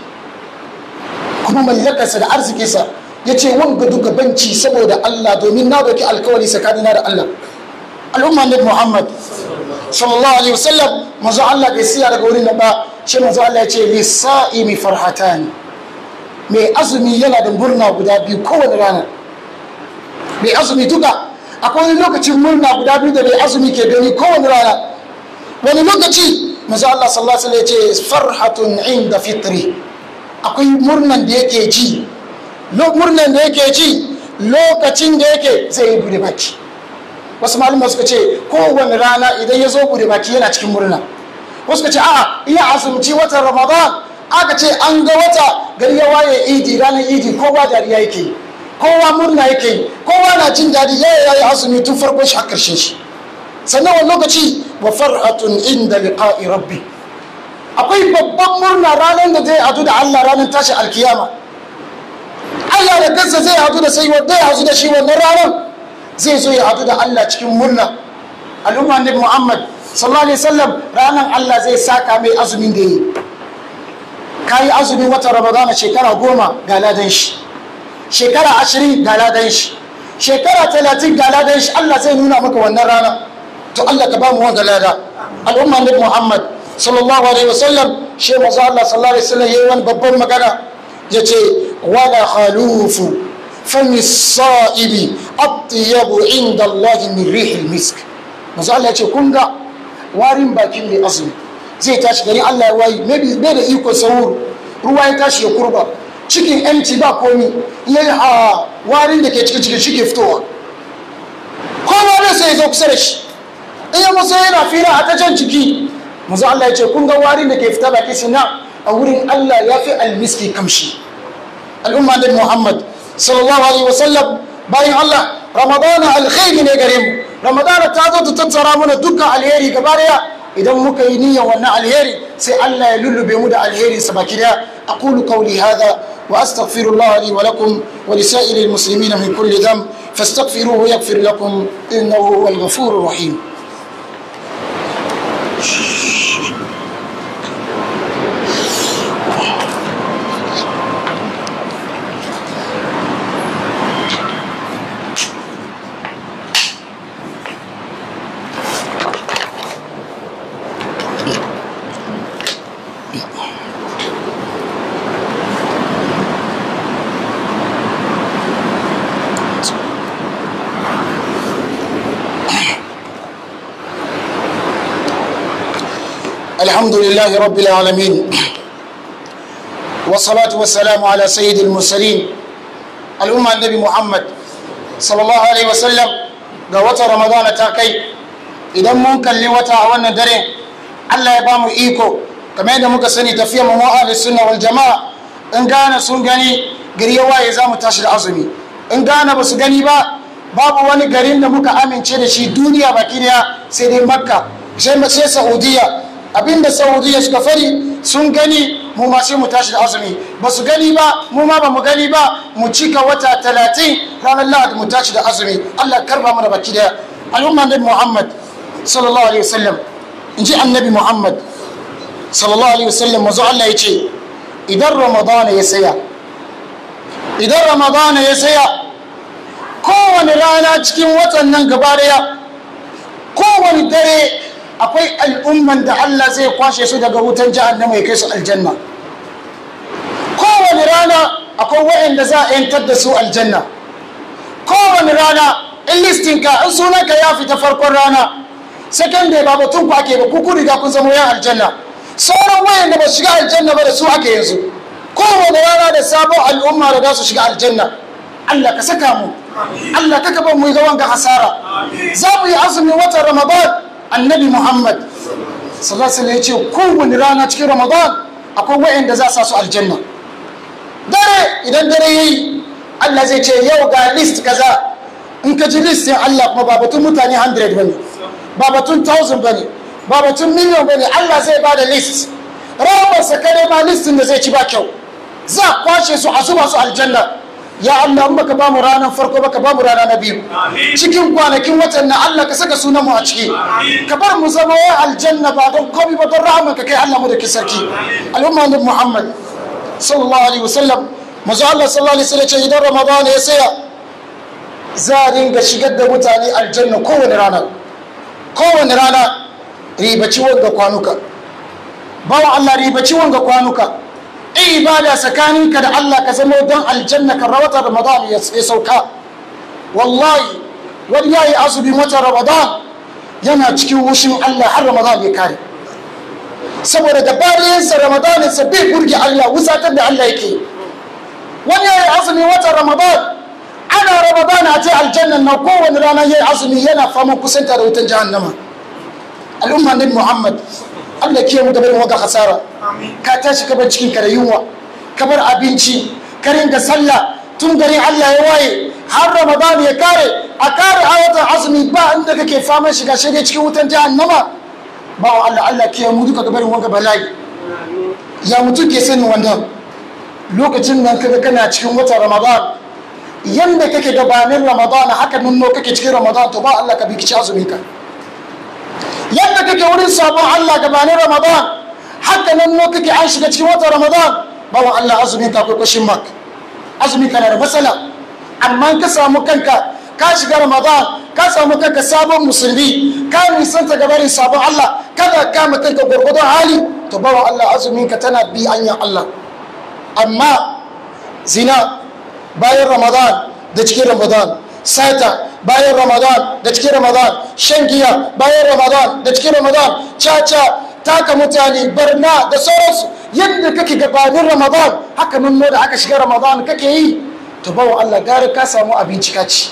kuma mallakarsa da arzikinsa ya ce wanga duka banci saboda Allah domin na doki alkawari tsakanina da Allah al'umma ne Muhammad sallallahu alaihi wasallam manzo Allah bai siya daga wurin da ba shi manzo Allah ya ce lisa'imi farhatani mai azumi yana da murna guda biyu kowane rana mai azumi duka akwai wani lokacin murna guda biyu da mai azumi ke gani kowane rana wani lokaci manzo Allah sallallahu alaihi wasallam ya ce farhatun inda fitri akwai murnan da yake ji murnan da yake ji lokacin da yake zai yi bude baki wasu malumma suka ce kowane rana idan ya zo bude baki yana cikin murna wasu ka ce a'a iya azumci watan ramadan aka ce an ga wata gari ya waye idi ranar idi kowa dariya yake yi kowa murna yake yi kowa na jin daɗi ya yi azumi tun farkon shi har karshen shi sannan wani lokaci wa farhatun inda liqa'i rabbi akwai babban murna ranar da zai hadu da Allah ranar tashi alkiyama Allah da kansa zai hadu da sai wanda ya hadu da shi wannan ranar zai zo ya hadu da Allah cikin murna al'umma ne Muhammad sallallahu alaihi wasallam ranar Allah zai saka mai azumin da yi kayi azumin watan Ramadan shekara goma ga ladan shi shekara ashirin ga ladan shi shekara talatin ga ladan shi Allah zai nuna maka wannan rana to Allah ka ba mu wanga lada al'umma ne Muhammad sallallahu alaihi wasallam shi manzo Allah sallallahu alaihi wasallam yayi wani babban magana yace wala khalufu fami sa'ibi atyabu inda Allah min rihil misk manzo Allah yace kun ga warin bakin mai azumi zai tashi gari Allah ya wayi maybe bai da iko sahur ruwa ya tashi ya kurba cikin empty ba komi yayi a warin da ke cikin cikin shi ke fitowa kowa ne sai ya zo kusa da shi in ya musa yana fira a ta jan ciki manzo Allah ya ce kun ga warin da ke fita baki sina a wurin Allah ya fi almiski kamshi al'umma da Muhammad sallallahu alaihi wasallam bayan Allah ramadana alkhairi ne gare mu ramadana ta zo ta tattara mana dukkan alheri gaba daya idan muka yi niyyar wannan alheri sai Allah ya lullube mu da alheri sa baki daya aqulu qawli hadha wa astaghfirullah li wa lakum wa li sa'iril muslimina min kulli dhanb fastaghfiruhu yaghfir lakum innahu huwal ghafurur rahim الحمد لله رب العالمين والصلاة والسلام على سيد المرسلين الأمة النبي محمد صلى الله عليه وسلم ga wata ramadana ta kai idan mun kalli wata a wannan dare Allah ya ba mu iko kamar yadda muka sani tafiya mu ahli sunna wal jama'a in gane sun gani gari ya waye za mu tashi da azumi in gane ba su gani ba babu wani garin da muka amince da shi duniya baki daya sai dai makka sai sai saudiya abinda saudiya suka fari sun gani mu ma sai mu tashi da azumi ba su gani ba mu ma ba mu gani ba mu cika wata talatin ranar lahadi mu tashi da azumi allah karba mana baki daya al'umma nabi muhammad sallallahu alaihi wasallam in ji annabi muhammad sallallahu alaihi wasallam mazu allah ya ce idan ramadana ya saya idan ramadana ya saya kowane rana cikin watan nan gaba daya kowane dare akwai al'umman da Allah zai kwashe su daga wutan jahannama ya kai su aljanna kowane rana akwai waɗanda za a yantar da su aljanna kowane rana in listinka in sunanka ya fita farkon rana second day ba batun ku ake ba ku ku riga kun zama yan aljanna sauran waɗanda ba su shiga aljanna ba da su ake yanzu kowane rana da sabon al'umma da za su shiga aljanna Allah ka saka mu Allah ka kaba mu ga wanga hasara za mu yi azumin watan Ramadan annabi Muhammad sallallahu alaihi ya ce kowane rana cikin Ramadan akwai wa'anda za su su aljanna dare idan dare yayi Allah zai ce yau ga list kaza in ka ji list din Allah kuma ba batun mutane 100 bane ba batun 1000 bane ba batun miliyan bane Allah zai ba da list rahamarsa kare ma listin da zai ci ba kyau za a kwashe su a zuba su aljanna ya Allah in baka bamu ranar farko baka bamu rana na biyu cikin kwanakin watan na Allah ka saka sunan mu a ciki ka bar mu zama wa aljanna ba don komai ba don rahman ka kai Allah mu da ki sarki al'umma ne Muhammad sallallahu alaihi wasallam manzo Allah sallallahu alaihi wasallam ce idan Ramadan ya saya za a dinga shigar da mutane aljanna kowane rana kowane rana ribaci wanga kwanuka bawa Allah ribaci wanga kwanuka ibada tsakaninka da Allah ka zama don aljanna kan rawata Ramadan ya sauka wallahi wani ya yi azumi wata Ramadan yana cikin wushin Allah har Ramadan ya kare saboda da bariyansa Ramadan sa bai burge Allah wusatar da Allah yake wani ya yi azumi wata Ramadan ana Ramadan a ce aljanna na kowane rana ya yi azumi yana fama kusanta da wutan jahannama al'umma nabi Muhammad Allah ke mu da barin waka hasara ka tashi ka bar cikin ka da yunwa ka bar abinci ka ringa sallah tun gari Allah ya waye har Ramadan ya kare a kare ayatan azumi ba inda kake fama shiga shi dai cikin wutan jahannama ba wa Allah Allah ke mu duka gabarin wanga bala'i ya mutum ke sanin wannan lokacin nan kaga kana cikin watan Ramadan yanda kake gabanin Ramadan haka nunno kake cikin Ramadan to ba Allah ka bi kici azumi ka yadda kake wurin sabon Allah gabanin Ramadan haka nan no kake an shiga cikin watan Ramadan bawa Allah azumi ka akwai question mark azumi kana da matsala amma ka samu kanka ka shiga Ramadan ka samu kanka sabon musulmi ka nisanta gabarin sabon Allah kada kama kanka gwargwadon hali to bawa Allah azumin ka tana bi anyan Allah amma zina bayan Ramadan da cikin Ramadan sata bayan ramadan da cikin ramadan shan giya bayan ramadan da cikin ramadan caca taka mutane barna da sauransu yadda kake gabanin ramadan haka nan da aka shiga ramadan kake yi to bawa allah gara ka samu abinci kaci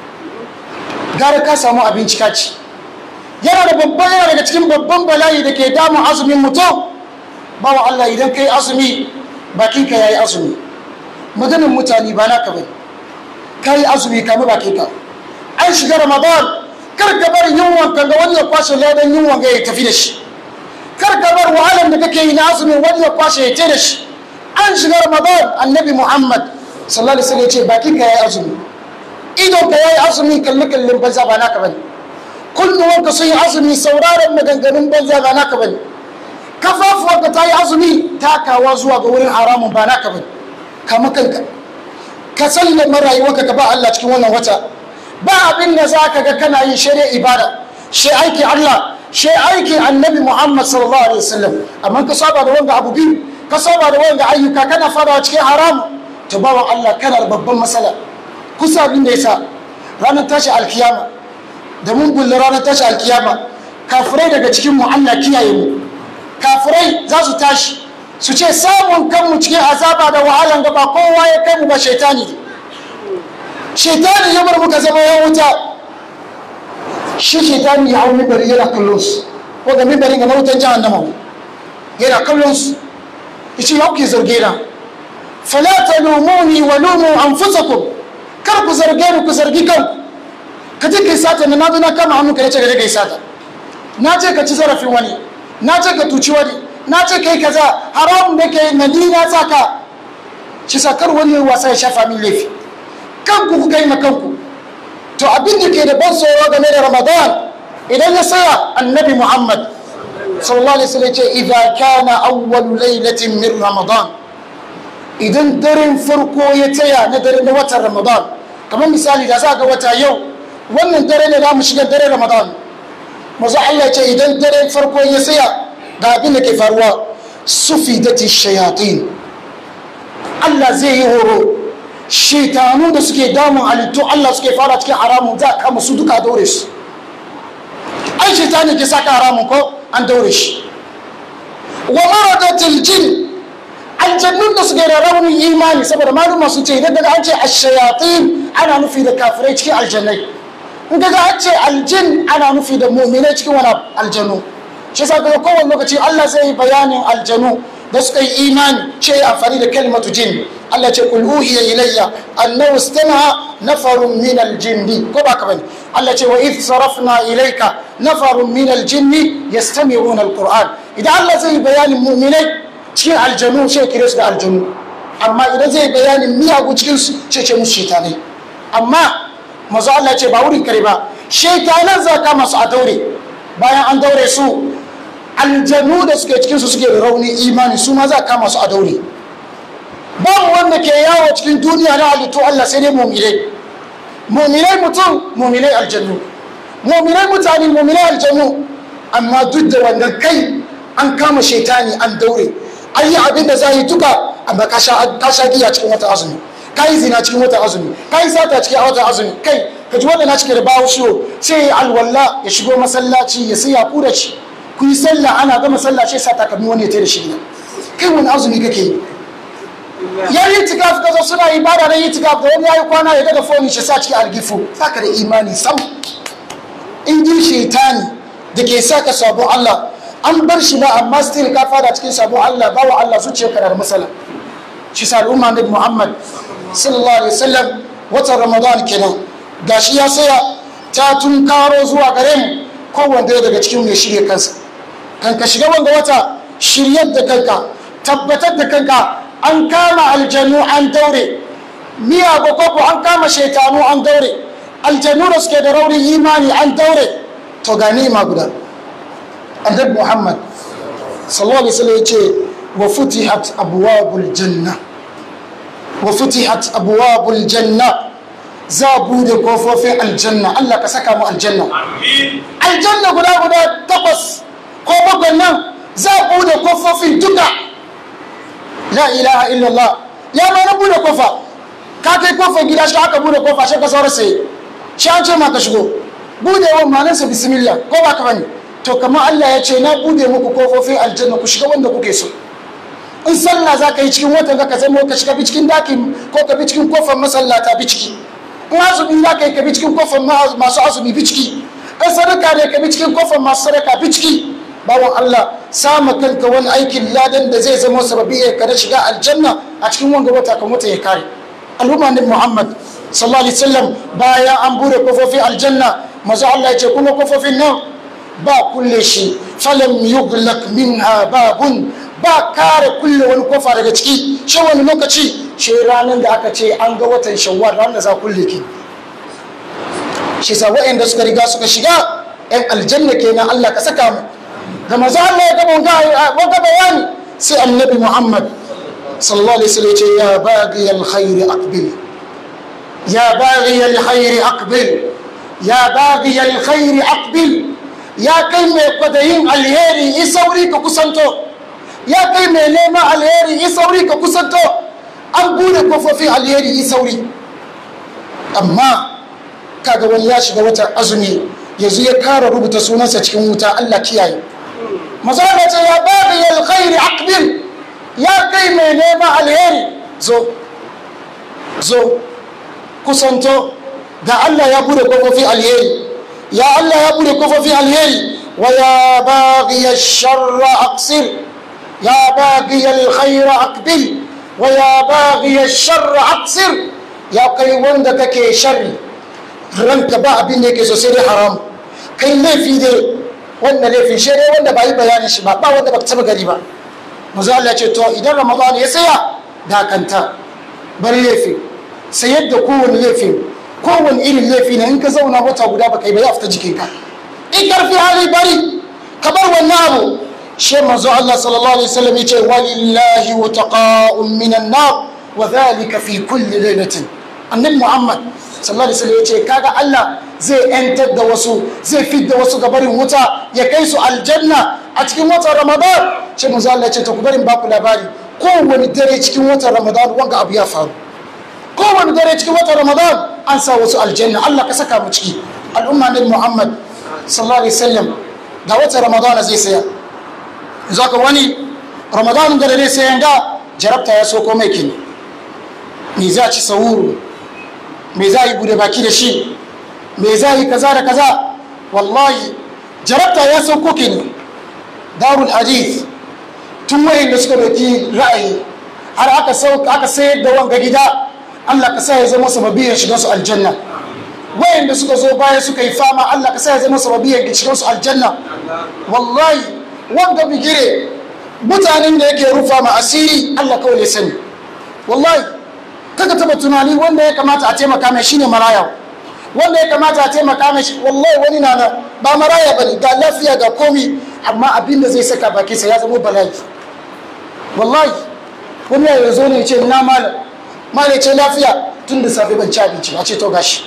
gara ka samu abinci kaci yana da babban yana daga cikin babban bala'i da ke damun azumin mutum bawa allah idan ka yi azumi bakinka ya yi azumi maganin mutane ba naka bane ka yi azumi kama bakinka an shiga ramadan kar ka bar yunwan kan ga wani ya kwashe ladan yunwan ga ya tafi da shi kar ka bar wahalar da kake yi na azumi wani ya kwashe ya ce da shi an shiga ramadan annabi muhammad sallallahu alaihi wasallam ya ce bakin ka yayi azumi idon ka yayi azumi kalli kallin banza ba naka bane kunnuwan ka sun yi azumi sauraron maganganun banza ba naka bane kafafuwan ka ta yi azumi takawa zuwa ga wurin haramun ba naka bane kama kanka ka sallama rayuwarka ka ba Allah cikin wannan wata ba abin da za ka ga kana yin shari'a ibada shi aiki Allah shi aiki annabi Muhammad sallallahu alaihi wasallam amma ka saba da wanga abu biyu ka saba da wanga ayyuka kana fadawa cikin haram to bawan Allah kana da babban matsala kusa abin da yasa ranar tashi alkiyama da mun bulle ranar tashi alkiyama kafirai daga cikin mu Allah kiyaye mu kafirai za su tashi su ce samun kanmu cikin azaba da wahalan gaba kowa ya kai mu ba shaitani ne shaitani ya bar muka zama ya wuta shi shaitani ya hau mibari yana kallon su ko ga mibari ga mawutan jahannama yana kallon su ya ce yau ke zarge na fala talumuni wa lumu anfusakum kar ku zarge ni ku zargi kanku ka je kai sata na nazo na kama hannu ka ce ka je kai sata na ce ka ci zarafin wani na ce ka tuci wani na ce kai kaza haramun da ke na ni na saka shi sakar wani wasa ya shafa min laifi kanku kuka yi kanku to abin da ke da ban tsoro game da ramadan idan ya saya annabi muhammad sallallahu alaihi wasallam ce idza kana awwal lailatin min ramadan idan daren farko ya taya na dare na watan ramadan kamar misali da za ga wata yau wannan dare ne za mu shiga dare ramadan mazu Allah ce idan dare farko ya saya ga abin da ke faruwa sufidati shayatin Allah zai yi horo shaitanu da suke damun halittu Allah suke fara cikin haramun za a kama su duka daure su ai shaitani ke saka haramun ko an daure shi wa maradatil jin aljannun da suke da raunin imani saboda maluma sun ce idan daga an ce ashayatin ana nufi da kafirai cikin aljannai in daga an ce aljin ana nufi da mu'minai cikin wani aljanu shi yasa daga kowane lokaci Allah zai yi bayanin aljanu da suka yi imani ce amfani da kalmatu jin Allah ce kul uhiya ilayya annahu istama'a nafarun min aljinni ko ba ka bane Allah ce wa idh sarafna ilayka nafarun min aljinni yastami'una alquran idan Allah zai yi bayanin mu'minai cikin aljanu sai kire su da aljanu amma idan zai bayanin miyagu cikin su ce ce musu shaitanai amma mazu Allah ce ba wurin kare ba shaitanan za ka masu a daure bayan an daure su aljanu da suke cikin su suke da rauni imani su ma za ka masu a daure babu wanda ke yawo cikin duniya na halittu Allah sai dai mu'minai mu'minai mutum mu'minai aljannu mu'minai mutane mu'minai aljannu amma duk da wannan kai an kama shaitani an daure an yi abin da za yi duka amma ka sha giya cikin wata azumi ka yi zina cikin wata azumi ka yi sata cikin wata azumi kai ka ji wanda na cike da bawo ciwo sai ya alwala ya shigo masallaci ya sai ya kura ci ku yi sallah ana gama sallah sai sa takalmi wani ya tai da shi gida kai wani azumi kake yi ya yi tikaf ka zo suna ibada na yi tikaf da wani ya yi kwana ya daga foni shi sa cikin algifu saka da imani sam in ji shaitani da ke saka sabon Allah an bar shi ba amma still ka fada cikin sabon Allah ba wa Allah zuciya kana da matsala shi sa al'umma nabi Muhammad sallallahu alaihi wasallam watan Ramadan kenan gashi ya saya ta tun karo zuwa gare mu kowanne daga cikin mai shirye kansa kan ka shiga wanga wata shiryar da kanka tabbatar da kanka an kama aljanu an daure miya koko an kama shaitanu an daure aljanu da suke da raunin imani an daure to ga ma guda annabi muhammad sallallahu alaihi wasallam yace wa futihat abwabul janna wa futihat abwabul janna za bude kofofin aljanna Allah ka saka mu aljanna aljanna guda guda takwas ko bakwai nan za bude kofofin duka la ilaha illallah ya ma na bude kofa ka kai kofar gida shi aka bude kofa shi ka saura sai shi an ce ma ka shigo budewan malansa bismillah ko ba ka bane to kamar Allah ya ce na bude muku kofofin aljanna ku shiga wanda kuke so in sallah za ka yi cikin watan ka zama ka shiga bi cikin dakin ko ka bi cikin kofar masallata bi ciki in azumi za ka yi ka bi cikin kofar masu azumi bi ciki in sadaka ne ka bi cikin kofar masu sadaka bi ciki bawan Allah sama kanka wani aikin ladan da zai zama sababi ya kada shiga aljanna a cikin wanga wata kan wata ya kare al'umma ne Muhammad sallallahu alaihi wasallam bayan an bude kofofin aljanna maza Allah ya ce kuma kofofin nan ba kulle shi falam yughlaq minha babun ba kare kulle wani kofa daga ciki shi wani lokaci shi ranar da aka ce an ga watan shawwal ranar da za kulle ki shi sa waɗanda suka riga suka shiga yan aljanna kenan Allah ka saka mu da maza Allah ya gaba wanga bayani sai annabi Muhammad sallallahu alaihi wasallam ya ce ya baghi alkhair aqbil ya baghi alkhair aqbil ya baghi alkhair aqbil ya kai mai kwadayin alheri yi sauri ka kusanto ya kai mai neman alheri yi sauri ka kusanto an bude kofofin alheri yi sauri amma kaga wani ya shiga watan azumi yanzu ya kara rubuta sunansa cikin wuta Allah kiyaye mazala ce ya bada alkhairi aqbil ya kai mai neman alheri zo zo kusanto ga Allah ya bude kofofin alheri يا الله يا ابو لكفى في الهي ويا باغي الشر اقصر يا باغي الخير اقبل ويا باغي الشر اقصر يا كي wanda kake sharri ranka ba abin da yake so sai dai haram kai laifi dai wanda laifin shi dai wanda ba yi bayanin shi ba ba wanda ba taba gari ba manzo Allah ce to idan ramadan ya tsaya dakanta bari laifi sayar da kowane laifin kowane irin laifi ne in ka zauna wata guda baka yi ba ya fita jikinka in karfi hali bari ka bar wannan abu shi manzo Allah sallallahu alaihi wasallam yace walillahi wataqa'un minan nar wa dhalika fi kulli lailatin annabi Muhammad sallallahu alaihi wasallam yace kaga Allah zai yantar da wasu zai fidda wasu ga barin wuta ya kai su aljanna a cikin watan Ramadan shi manzo Allah yace to ku barin baku labari kowane dare cikin watan Ramadan wanga abu ya faru kowane dare cikin watan Ramadan an sa wasu aljanna Allah ka saka mu ciki al'umma ne Muhammad sallallahu alaihi wasallam ga wata Ramadan zai saya zaka wani Ramadan da ne sai ga jarabta ya soko mai kini me za ci sahuru me za yi bude baki da shi me za yi kaza da kaza wallahi jarabta ya sauko kini darul hadith tun wayan da suka doki ra'ayi har aka aka sayar da wanga gida Allah ka sa ya zama sababiyar shiga su aljanna wayan da suka zo baya suka yi fama Allah ka sa ya zama sababiyar shiga su aljanna wallahi wanga bigire mutanen da yake rufa ma asiri Allah kawai ya sani wallahi kaga taba tunani wanda ya kamata a taimaka mai shine maraya wanda ya kamata a taimaka mai shi wallahi wani na na ba maraya bane ga lafiya ga komi amma abin da zai saka baki sa ya zama bala'i wallahi wani ya zo ne ce na malam malam ce lafiya tun da safe ban ci abinci a ce to gashi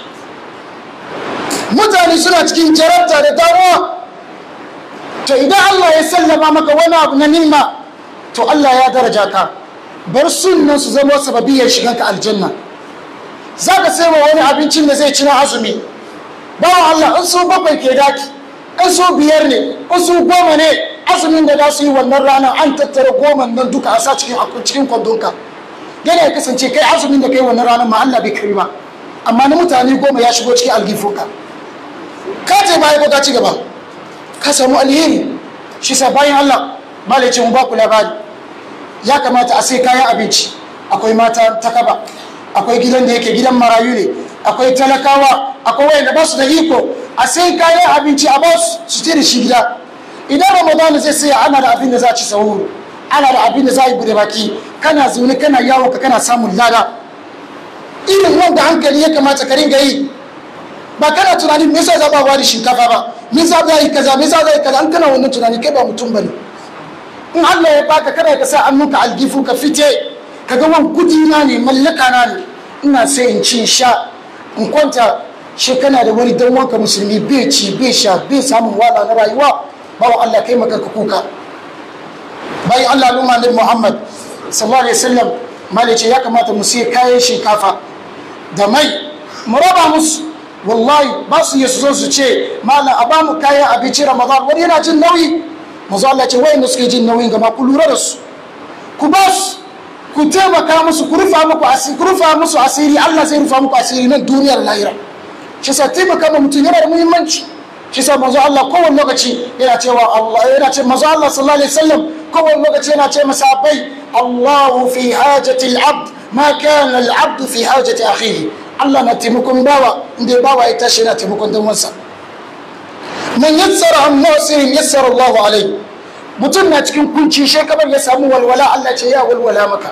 mutane suna cikin jarabta da damuwa to idan Allah ya sallama maka wani abu na nima to Allah ya daraja ka bar sunnan su zama sababiyar shigan ka aljanna za ka sai wa wani abincin da zai ci na azumi bawa Allah in su bakwai ke daki in su biyar ne in su goma ne azumin da za su yi wannan ranar an tattara goma nan duka a sa cikin cikin kwandonka yana ya kasance kai azumin da kai wannan ranar ma Allah bai kari ba amma na mutane goma ya shigo cikin algifunka ka ce baya ko ka ci gaba ka samu alheri shi sa bayan Allah malice mu ba ku labari ya kamata a sai kayan abinci akwai mata ta kaba akwai gidan da yake gidan marayu ne akwai talakawa akwai wayanda ba su da iko a sai kayan abinci a ba su ce da shi gida idan ramadana zai sai ana da abin da za a ci sahuru ana da abin da za a yi bude baki kana zaune kana yawo ka kana samun lada irin wanda hankali ya kamata ka ringa yi ba kana tunanin me yasa za ba wani shinkafa ba me yasa za yi kaza me yasa za yi kaza an kana wannan tunani kai ba mutum bane in Allah ya baka kada ka sa hannunka algifu ka fite ka ga wani kudi na ne mallaka na ne ina sai in ci sha in kwanta shi kana da wani dan wanka musulmi bai ci bai sha bai samun wala na rayuwa bawa Allah kai maka ka kuka bayan Allah al'umma nabi Muhammad sallallahu alaihi wasallam malice ya kamata mu sai kayan shinkafa da mai mu raba musu wallahi ba su yi su zo su ce malam a ba mu kayan abinci ramadan wani yana jin nauyi mazu Allah ce wayanda suke jin nauyin gama ku lura da su ku ba su ku taimaka musu ku rufa muku asiri ku rufa musu asiri Allah zai rufa muku asiri nan duniyar lahira shi sa taimaka ma mutum yana da muhimmanci shi sa manzo Allah kowane lokaci yana cewa Allah yana ce manzo Allah sallallahu alaihi wasallam kowane lokaci yana ce masabai Allahu fi hajati al-abd ma kana al-abd fi hajati akhihi Allah na taimakon bawa inda bawa ya tashi yana taimakon dan wansa man yassara an musirin yassara Allahu alai mutum na cikin kunci shekabar ya samu walwala Allah ce ya walwala maka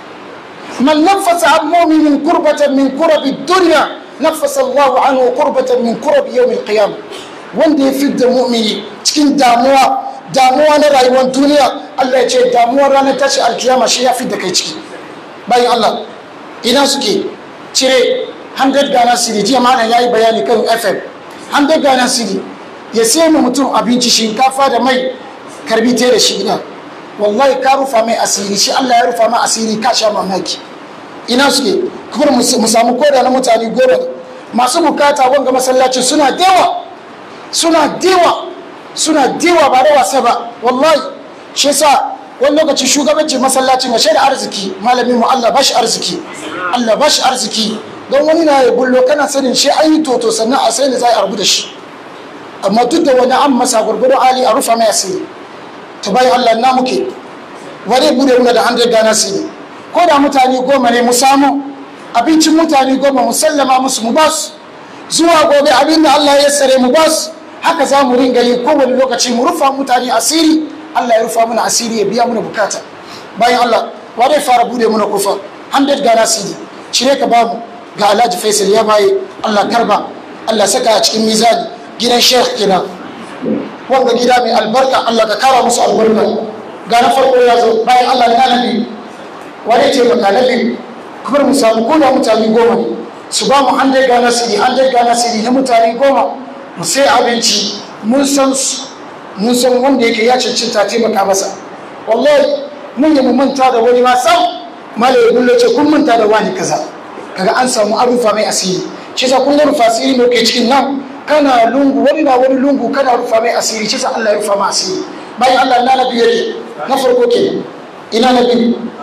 man nafasa an mu'minin kurbatan min kurabi dunya nafasa Allahu anhu kurbatan min kurabi yawmil qiyamah wanda ya fidda mu'mini cikin damuwa damuwa na rayuwar duniya Allah ya ce damuwar ranar tashi alkiyama shi ya fidda kai ciki bayan Allah ina suke cire 100 Ghana cedi jiya malam ya yi bayani kan FM 100 Ghana cedi ya sai mu mutum abinci shinkafa da mai karbi te da shi gida wallahi ka rufa mai asiri shi Allah ya rufa mai asiri ka sha mamaki ina suke kuma mu samu koda na mutane goma masu bukata wanga masallacin suna dewa suna dewa suna dewa ba da wasa ba wallahi shi yasa wani lokaci shugabancin masallacin ga shaida arziki malamin mu Allah bashi arziki Allah bashi arziki don wani na ya bullo kana sanin shi an yi toto sannan a sai ne za a arbu da shi amma duk da wani an masa gurgurun ali a rufa mai asiri ta bayan Allah na muke wani bude muna da 100 gana asiri ko da mutane goma ne mu samu abincin mutane goma mu sallama musu mu basu zuwa gobe abin da Allah ya sare mu basu haka za mu ringa yi kowane lokaci mu rufa mutane asiri Allah ya rufa mana asiri ya biya mana bukata bayan Allah wa zai fara bude mana kufa 100 gana asiri cire ka bamu ga Alhaji Faisal ya baye Allah karba Allah saka a cikin mizani gidan sheikh kenan wanda gida mai albarka Allah ka kara musu albarka ga na farko ya zo bayan Allah na nabi wani ce maka nabi kuma mu samu koda mutane goma ne su ba mu hande ga nasiri hande ga nasiri na mutane goma mu sai abinci mun san su mun san wanda yake ya cancanta taimaka masa wallahi mun yi mu manta da wani ma sam malai gullo ce kun manta da wani kaza kaga an samu arufa mai asiri shi sa kun ga rufa asiri ne ke cikin nan kana lungu wani na wani lungu kana rufa mai asiri shi sa Allah ya rufa mai asiri bayan Allah na nabi yake na farko ke ina nabi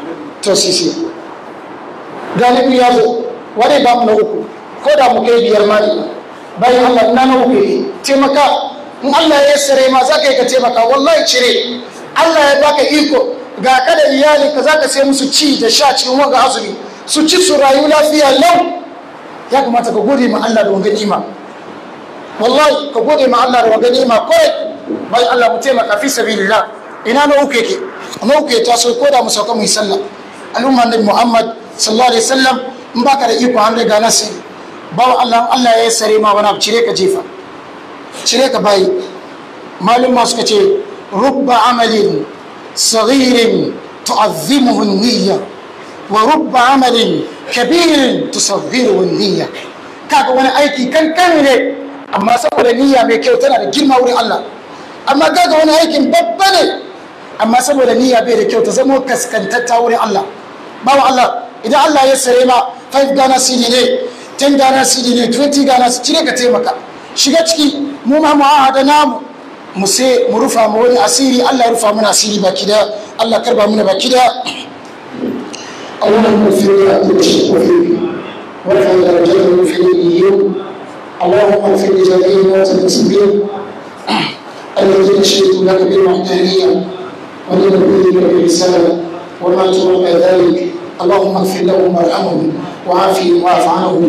to sisi galibi ya zo wani ba mu na uku ko da mu kai biyar ma ne bayan Allah na na uku ne taimaka in Allah ya sare ma za ka yi ka taimaka wallahi cire Allah ya baka iko ga ka da iyali ka za ka sai musu ci da sha cikin wanga azumi su ci su rayu lafiya lau ya kamata ka gode ma Allah da wanga nima wallahi ka gode ma Allah da wanga nima kawai bayan Allah mu taimaka fi sabilillah ina na uku yake na uku ya taso ko da mu sauka mu yi sallah al'umma nabi Muhammad sallallahu alaihi wasallam in baka da iko an riga nasi bawa Allah Allah ya sare ma wani abu cire ka jefa cire ka bayi malum ma suka ce rubba amalin saghirin tu'azzimuhu niyya wa rubba amalin kabirin tusaghiruhu niyya kaga wani aiki kankan ne amma saboda niyya mai kyau tana da girma wurin Allah amma kaga wani aikin babba ne amma saboda niyya bai da kyau ta zama kaskantatta wurin Allah bawa Allah idan Allah ya sare ma 5 Ghana CD ne 10 Ghana CD ne 20 Ghana cire ka taimaka shiga ciki mu ma mu ahada namu mu sai mu rufa mu wani asiri Allah ya rufa mana asiri baki da Allah karba mana baki da اللهم اغفر لعبد الشيخ وفيه وارفع درجته في اليوم اللهم اغفر لجميع موتى المسلمين الذين شهدوا لك بالوحدانيه ولنبيك بالرساله وماتوا على ذلك اللهم اغفر لهم وارحمهم وعافهم واعف عنهم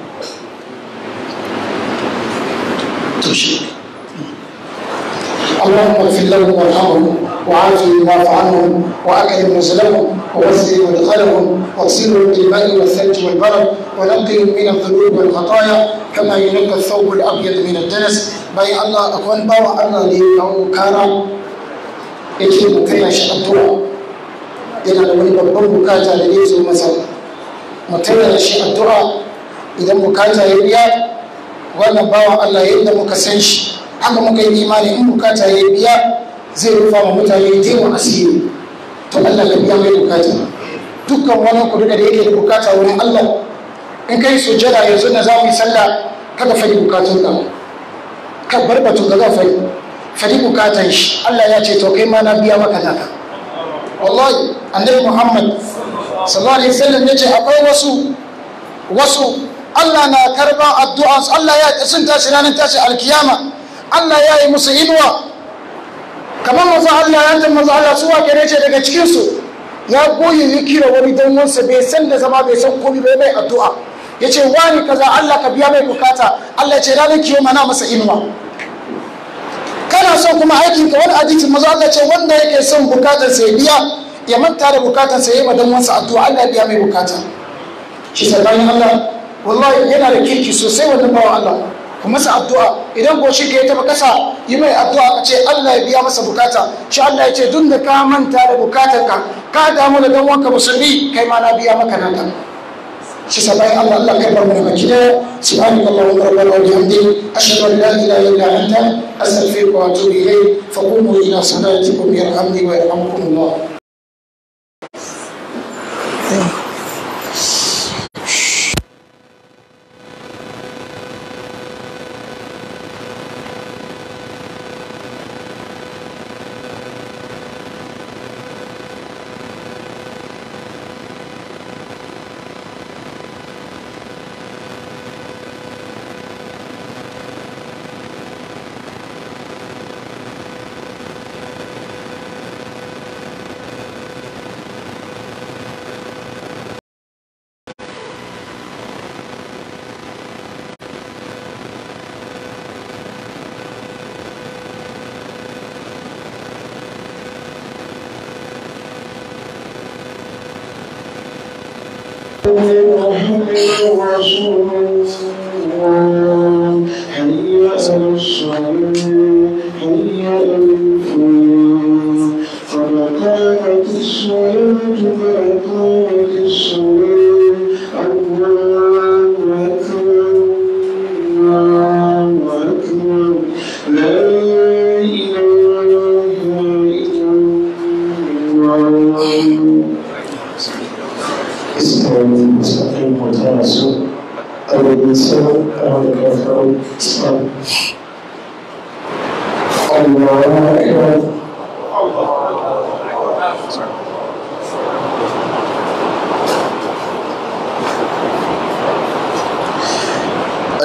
اللهم اغفر لهم وارحمهم وعافهم واعف عنهم واكرم نزلهم ووسع مدخلهم واغسلهم بالماء والثلج والبرد ونقهم من الذنوب والخطايا كما ينقى الثوب الابيض من الدنس باي الله اكون باوا الله لي او كارا yake mu kai shi addu'a yana da wani babban bukata da zai zo masa mu tayar shi addu'a idan bukata ya biya wannan bawan Allah yadda muka san shi haka muka yi imani in bukata ya biya zai rufa wa mutane taimu asiri to Allah ka biya mai bukata dukkan wani ku duka da yake da bukata wurin Allah in kai sujada yanzu na za mu yi sallah kada fadi bukatun ka ka bar batun ka za fadi fadi bukatan shi Allah ya ce to kai ma na biya maka naka wallahi annabi Muhammad sallallahu alaihi wasallam ya ce akwai wasu wasu Allah na karban addu'a Allah ya sun tashi ranar tashi alkiyama Allah ya yi musu inuwa kamar maza Allah ya ta maza Allah su wake ne ce daga cikinsu ya goyi ya kira wani dan wansa bai san da zama bai san komai bai mai addu'a ya ce wani kaza Allah ka biya mai bukata Allah ya ce ranar kiyoma na masa inuwa kana son kuma aikin ka wani hadisin maza Allah ce wanda yake son bukatar sa ya biya ya manta da bukatar sa ya yi ma dan wansa addu'a Allah ya biya mai bukata shi sabanin Allah wallahi yana da kirki sosai wannan bawan Allah ku masa addu'a idan ko shi ka yi taba kasa yi mai addu'a ka ce Allah ya biya masa bukata shi Allah ya ce duk da ka manta da bukatar ka ka damu da dan wanka musulmi kai ma na biya maka nan shi sabai Allah Allah kai bar mu daga gida subhanaka allahumma rabbana wa bihamdik ashhadu an la ilaha illa anta astaghfiruka wa atubu ilayk fa qumu ila salatikum yarhamni wa yarhamkumullah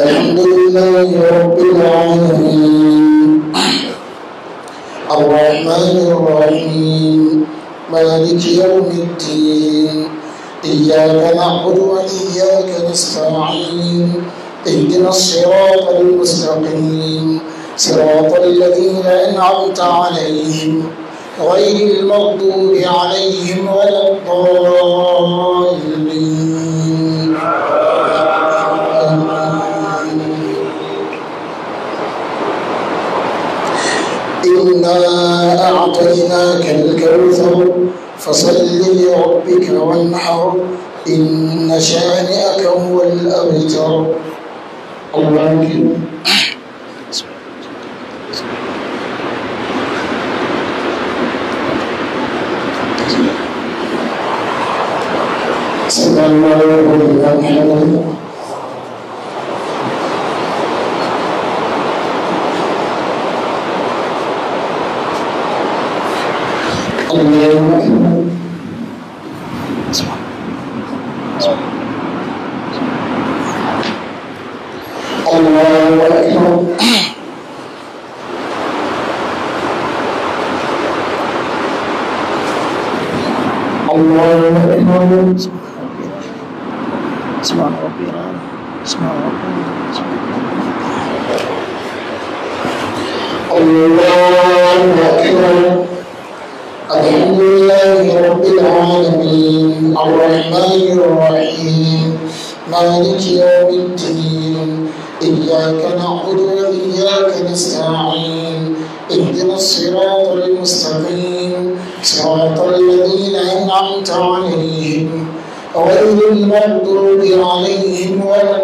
الحمد لله رب العالمين الرحمن الرحيم مالك يوم الدين إياك نعبد وإياك نستعين اهدنا الصراط المستقيم صراط الذين أنعمت عليهم غير المغضوب عليهم ولا الضالين إنا أعطيناك الكوثر فصل لربك وانحر إن شانئك هو الأبتر الله أكبر صلى الله عليه وسلم الله أكبر الله أكبر الله أكبر سبحان ربي الأعلى سبحان ربي الله أكبر الحمد لله رب العالمين الرحمن الرحيم مالك يوم الدين إياك نعبد وإياك نستعين اهدنا الصراط المستقيم صراط الذين أنعمت عليهم غير المغضوب عليهم ولا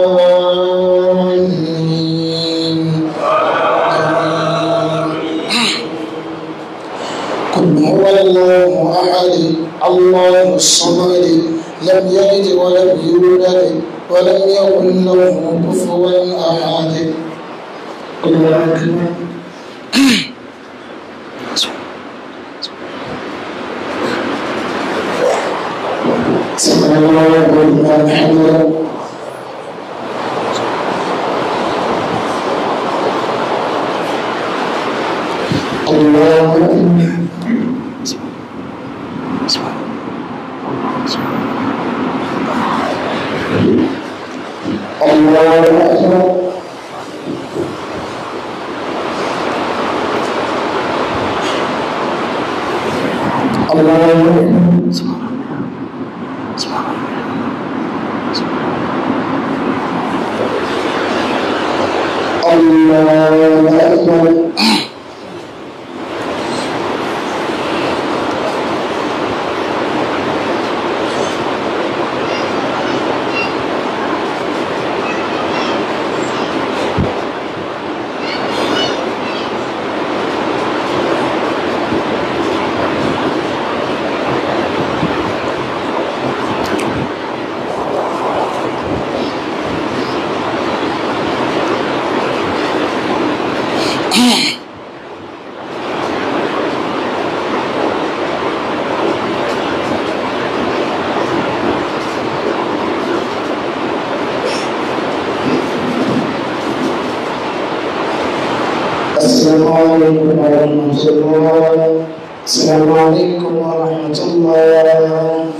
الضالين قل هو الله أحد الله الصمد لم يلد ولم يولد ولم يكن له كفوا أحد الله أكبر سمع الله لمن حمده الله أكبر الله أكبر الله أكبر الله أكبر السلام عليكم ورحمة الله السلام عليكم ورحمة الله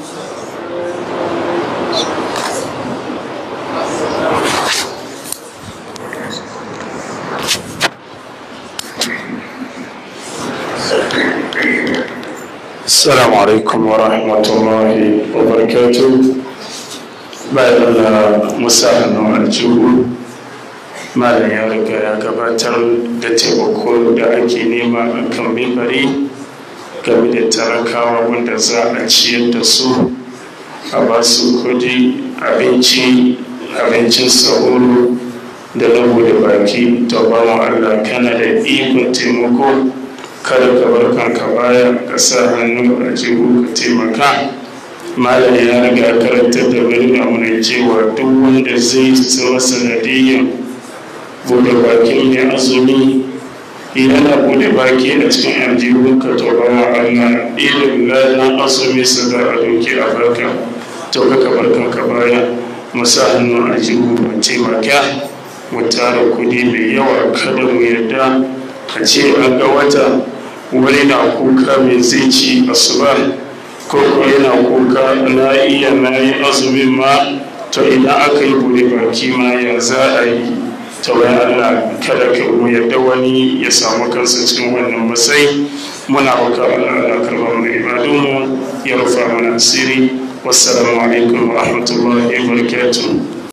السلام عليكم ورحمة الله وبركاته bayan Allah musa hannu aljihu malam ya riga ya gabatar da taimako da ake nema a kan mimbari game da talakawa wanda za a ciyar da su a ba su kudi abinci abincin sahuru da lagu da baki to ba mu Allah kana da ikon taimako kada ka bar kanka baya ka sa hannu a jihu ka taimaka malam ya riga karantar da wani mana cewa duk wanda zai zama sanadiyyar bude bakin mai azumi yana bude baki a cikin aljihun ka to ba ma Allah irin lalan azumi su da a doki a barka to ka bar kanka baya mu sa hannu a jihu mu taimaka mu tara kudi mai yawa kada mu yarda a ce an ga wata wani na kuka mai zai ci asuba ko ko yana kuka na iya na yi azumin ma to idan aka yi bude baki ma ya za a yi ta wani Allah kada ka mu yarda wani ya samu kansa cikin wannan matsayi muna roƙa Allah karɓar mu ibadunmu ya rufa mana asiri wassalamu alaikum wa rahmatullahi wa barakatuh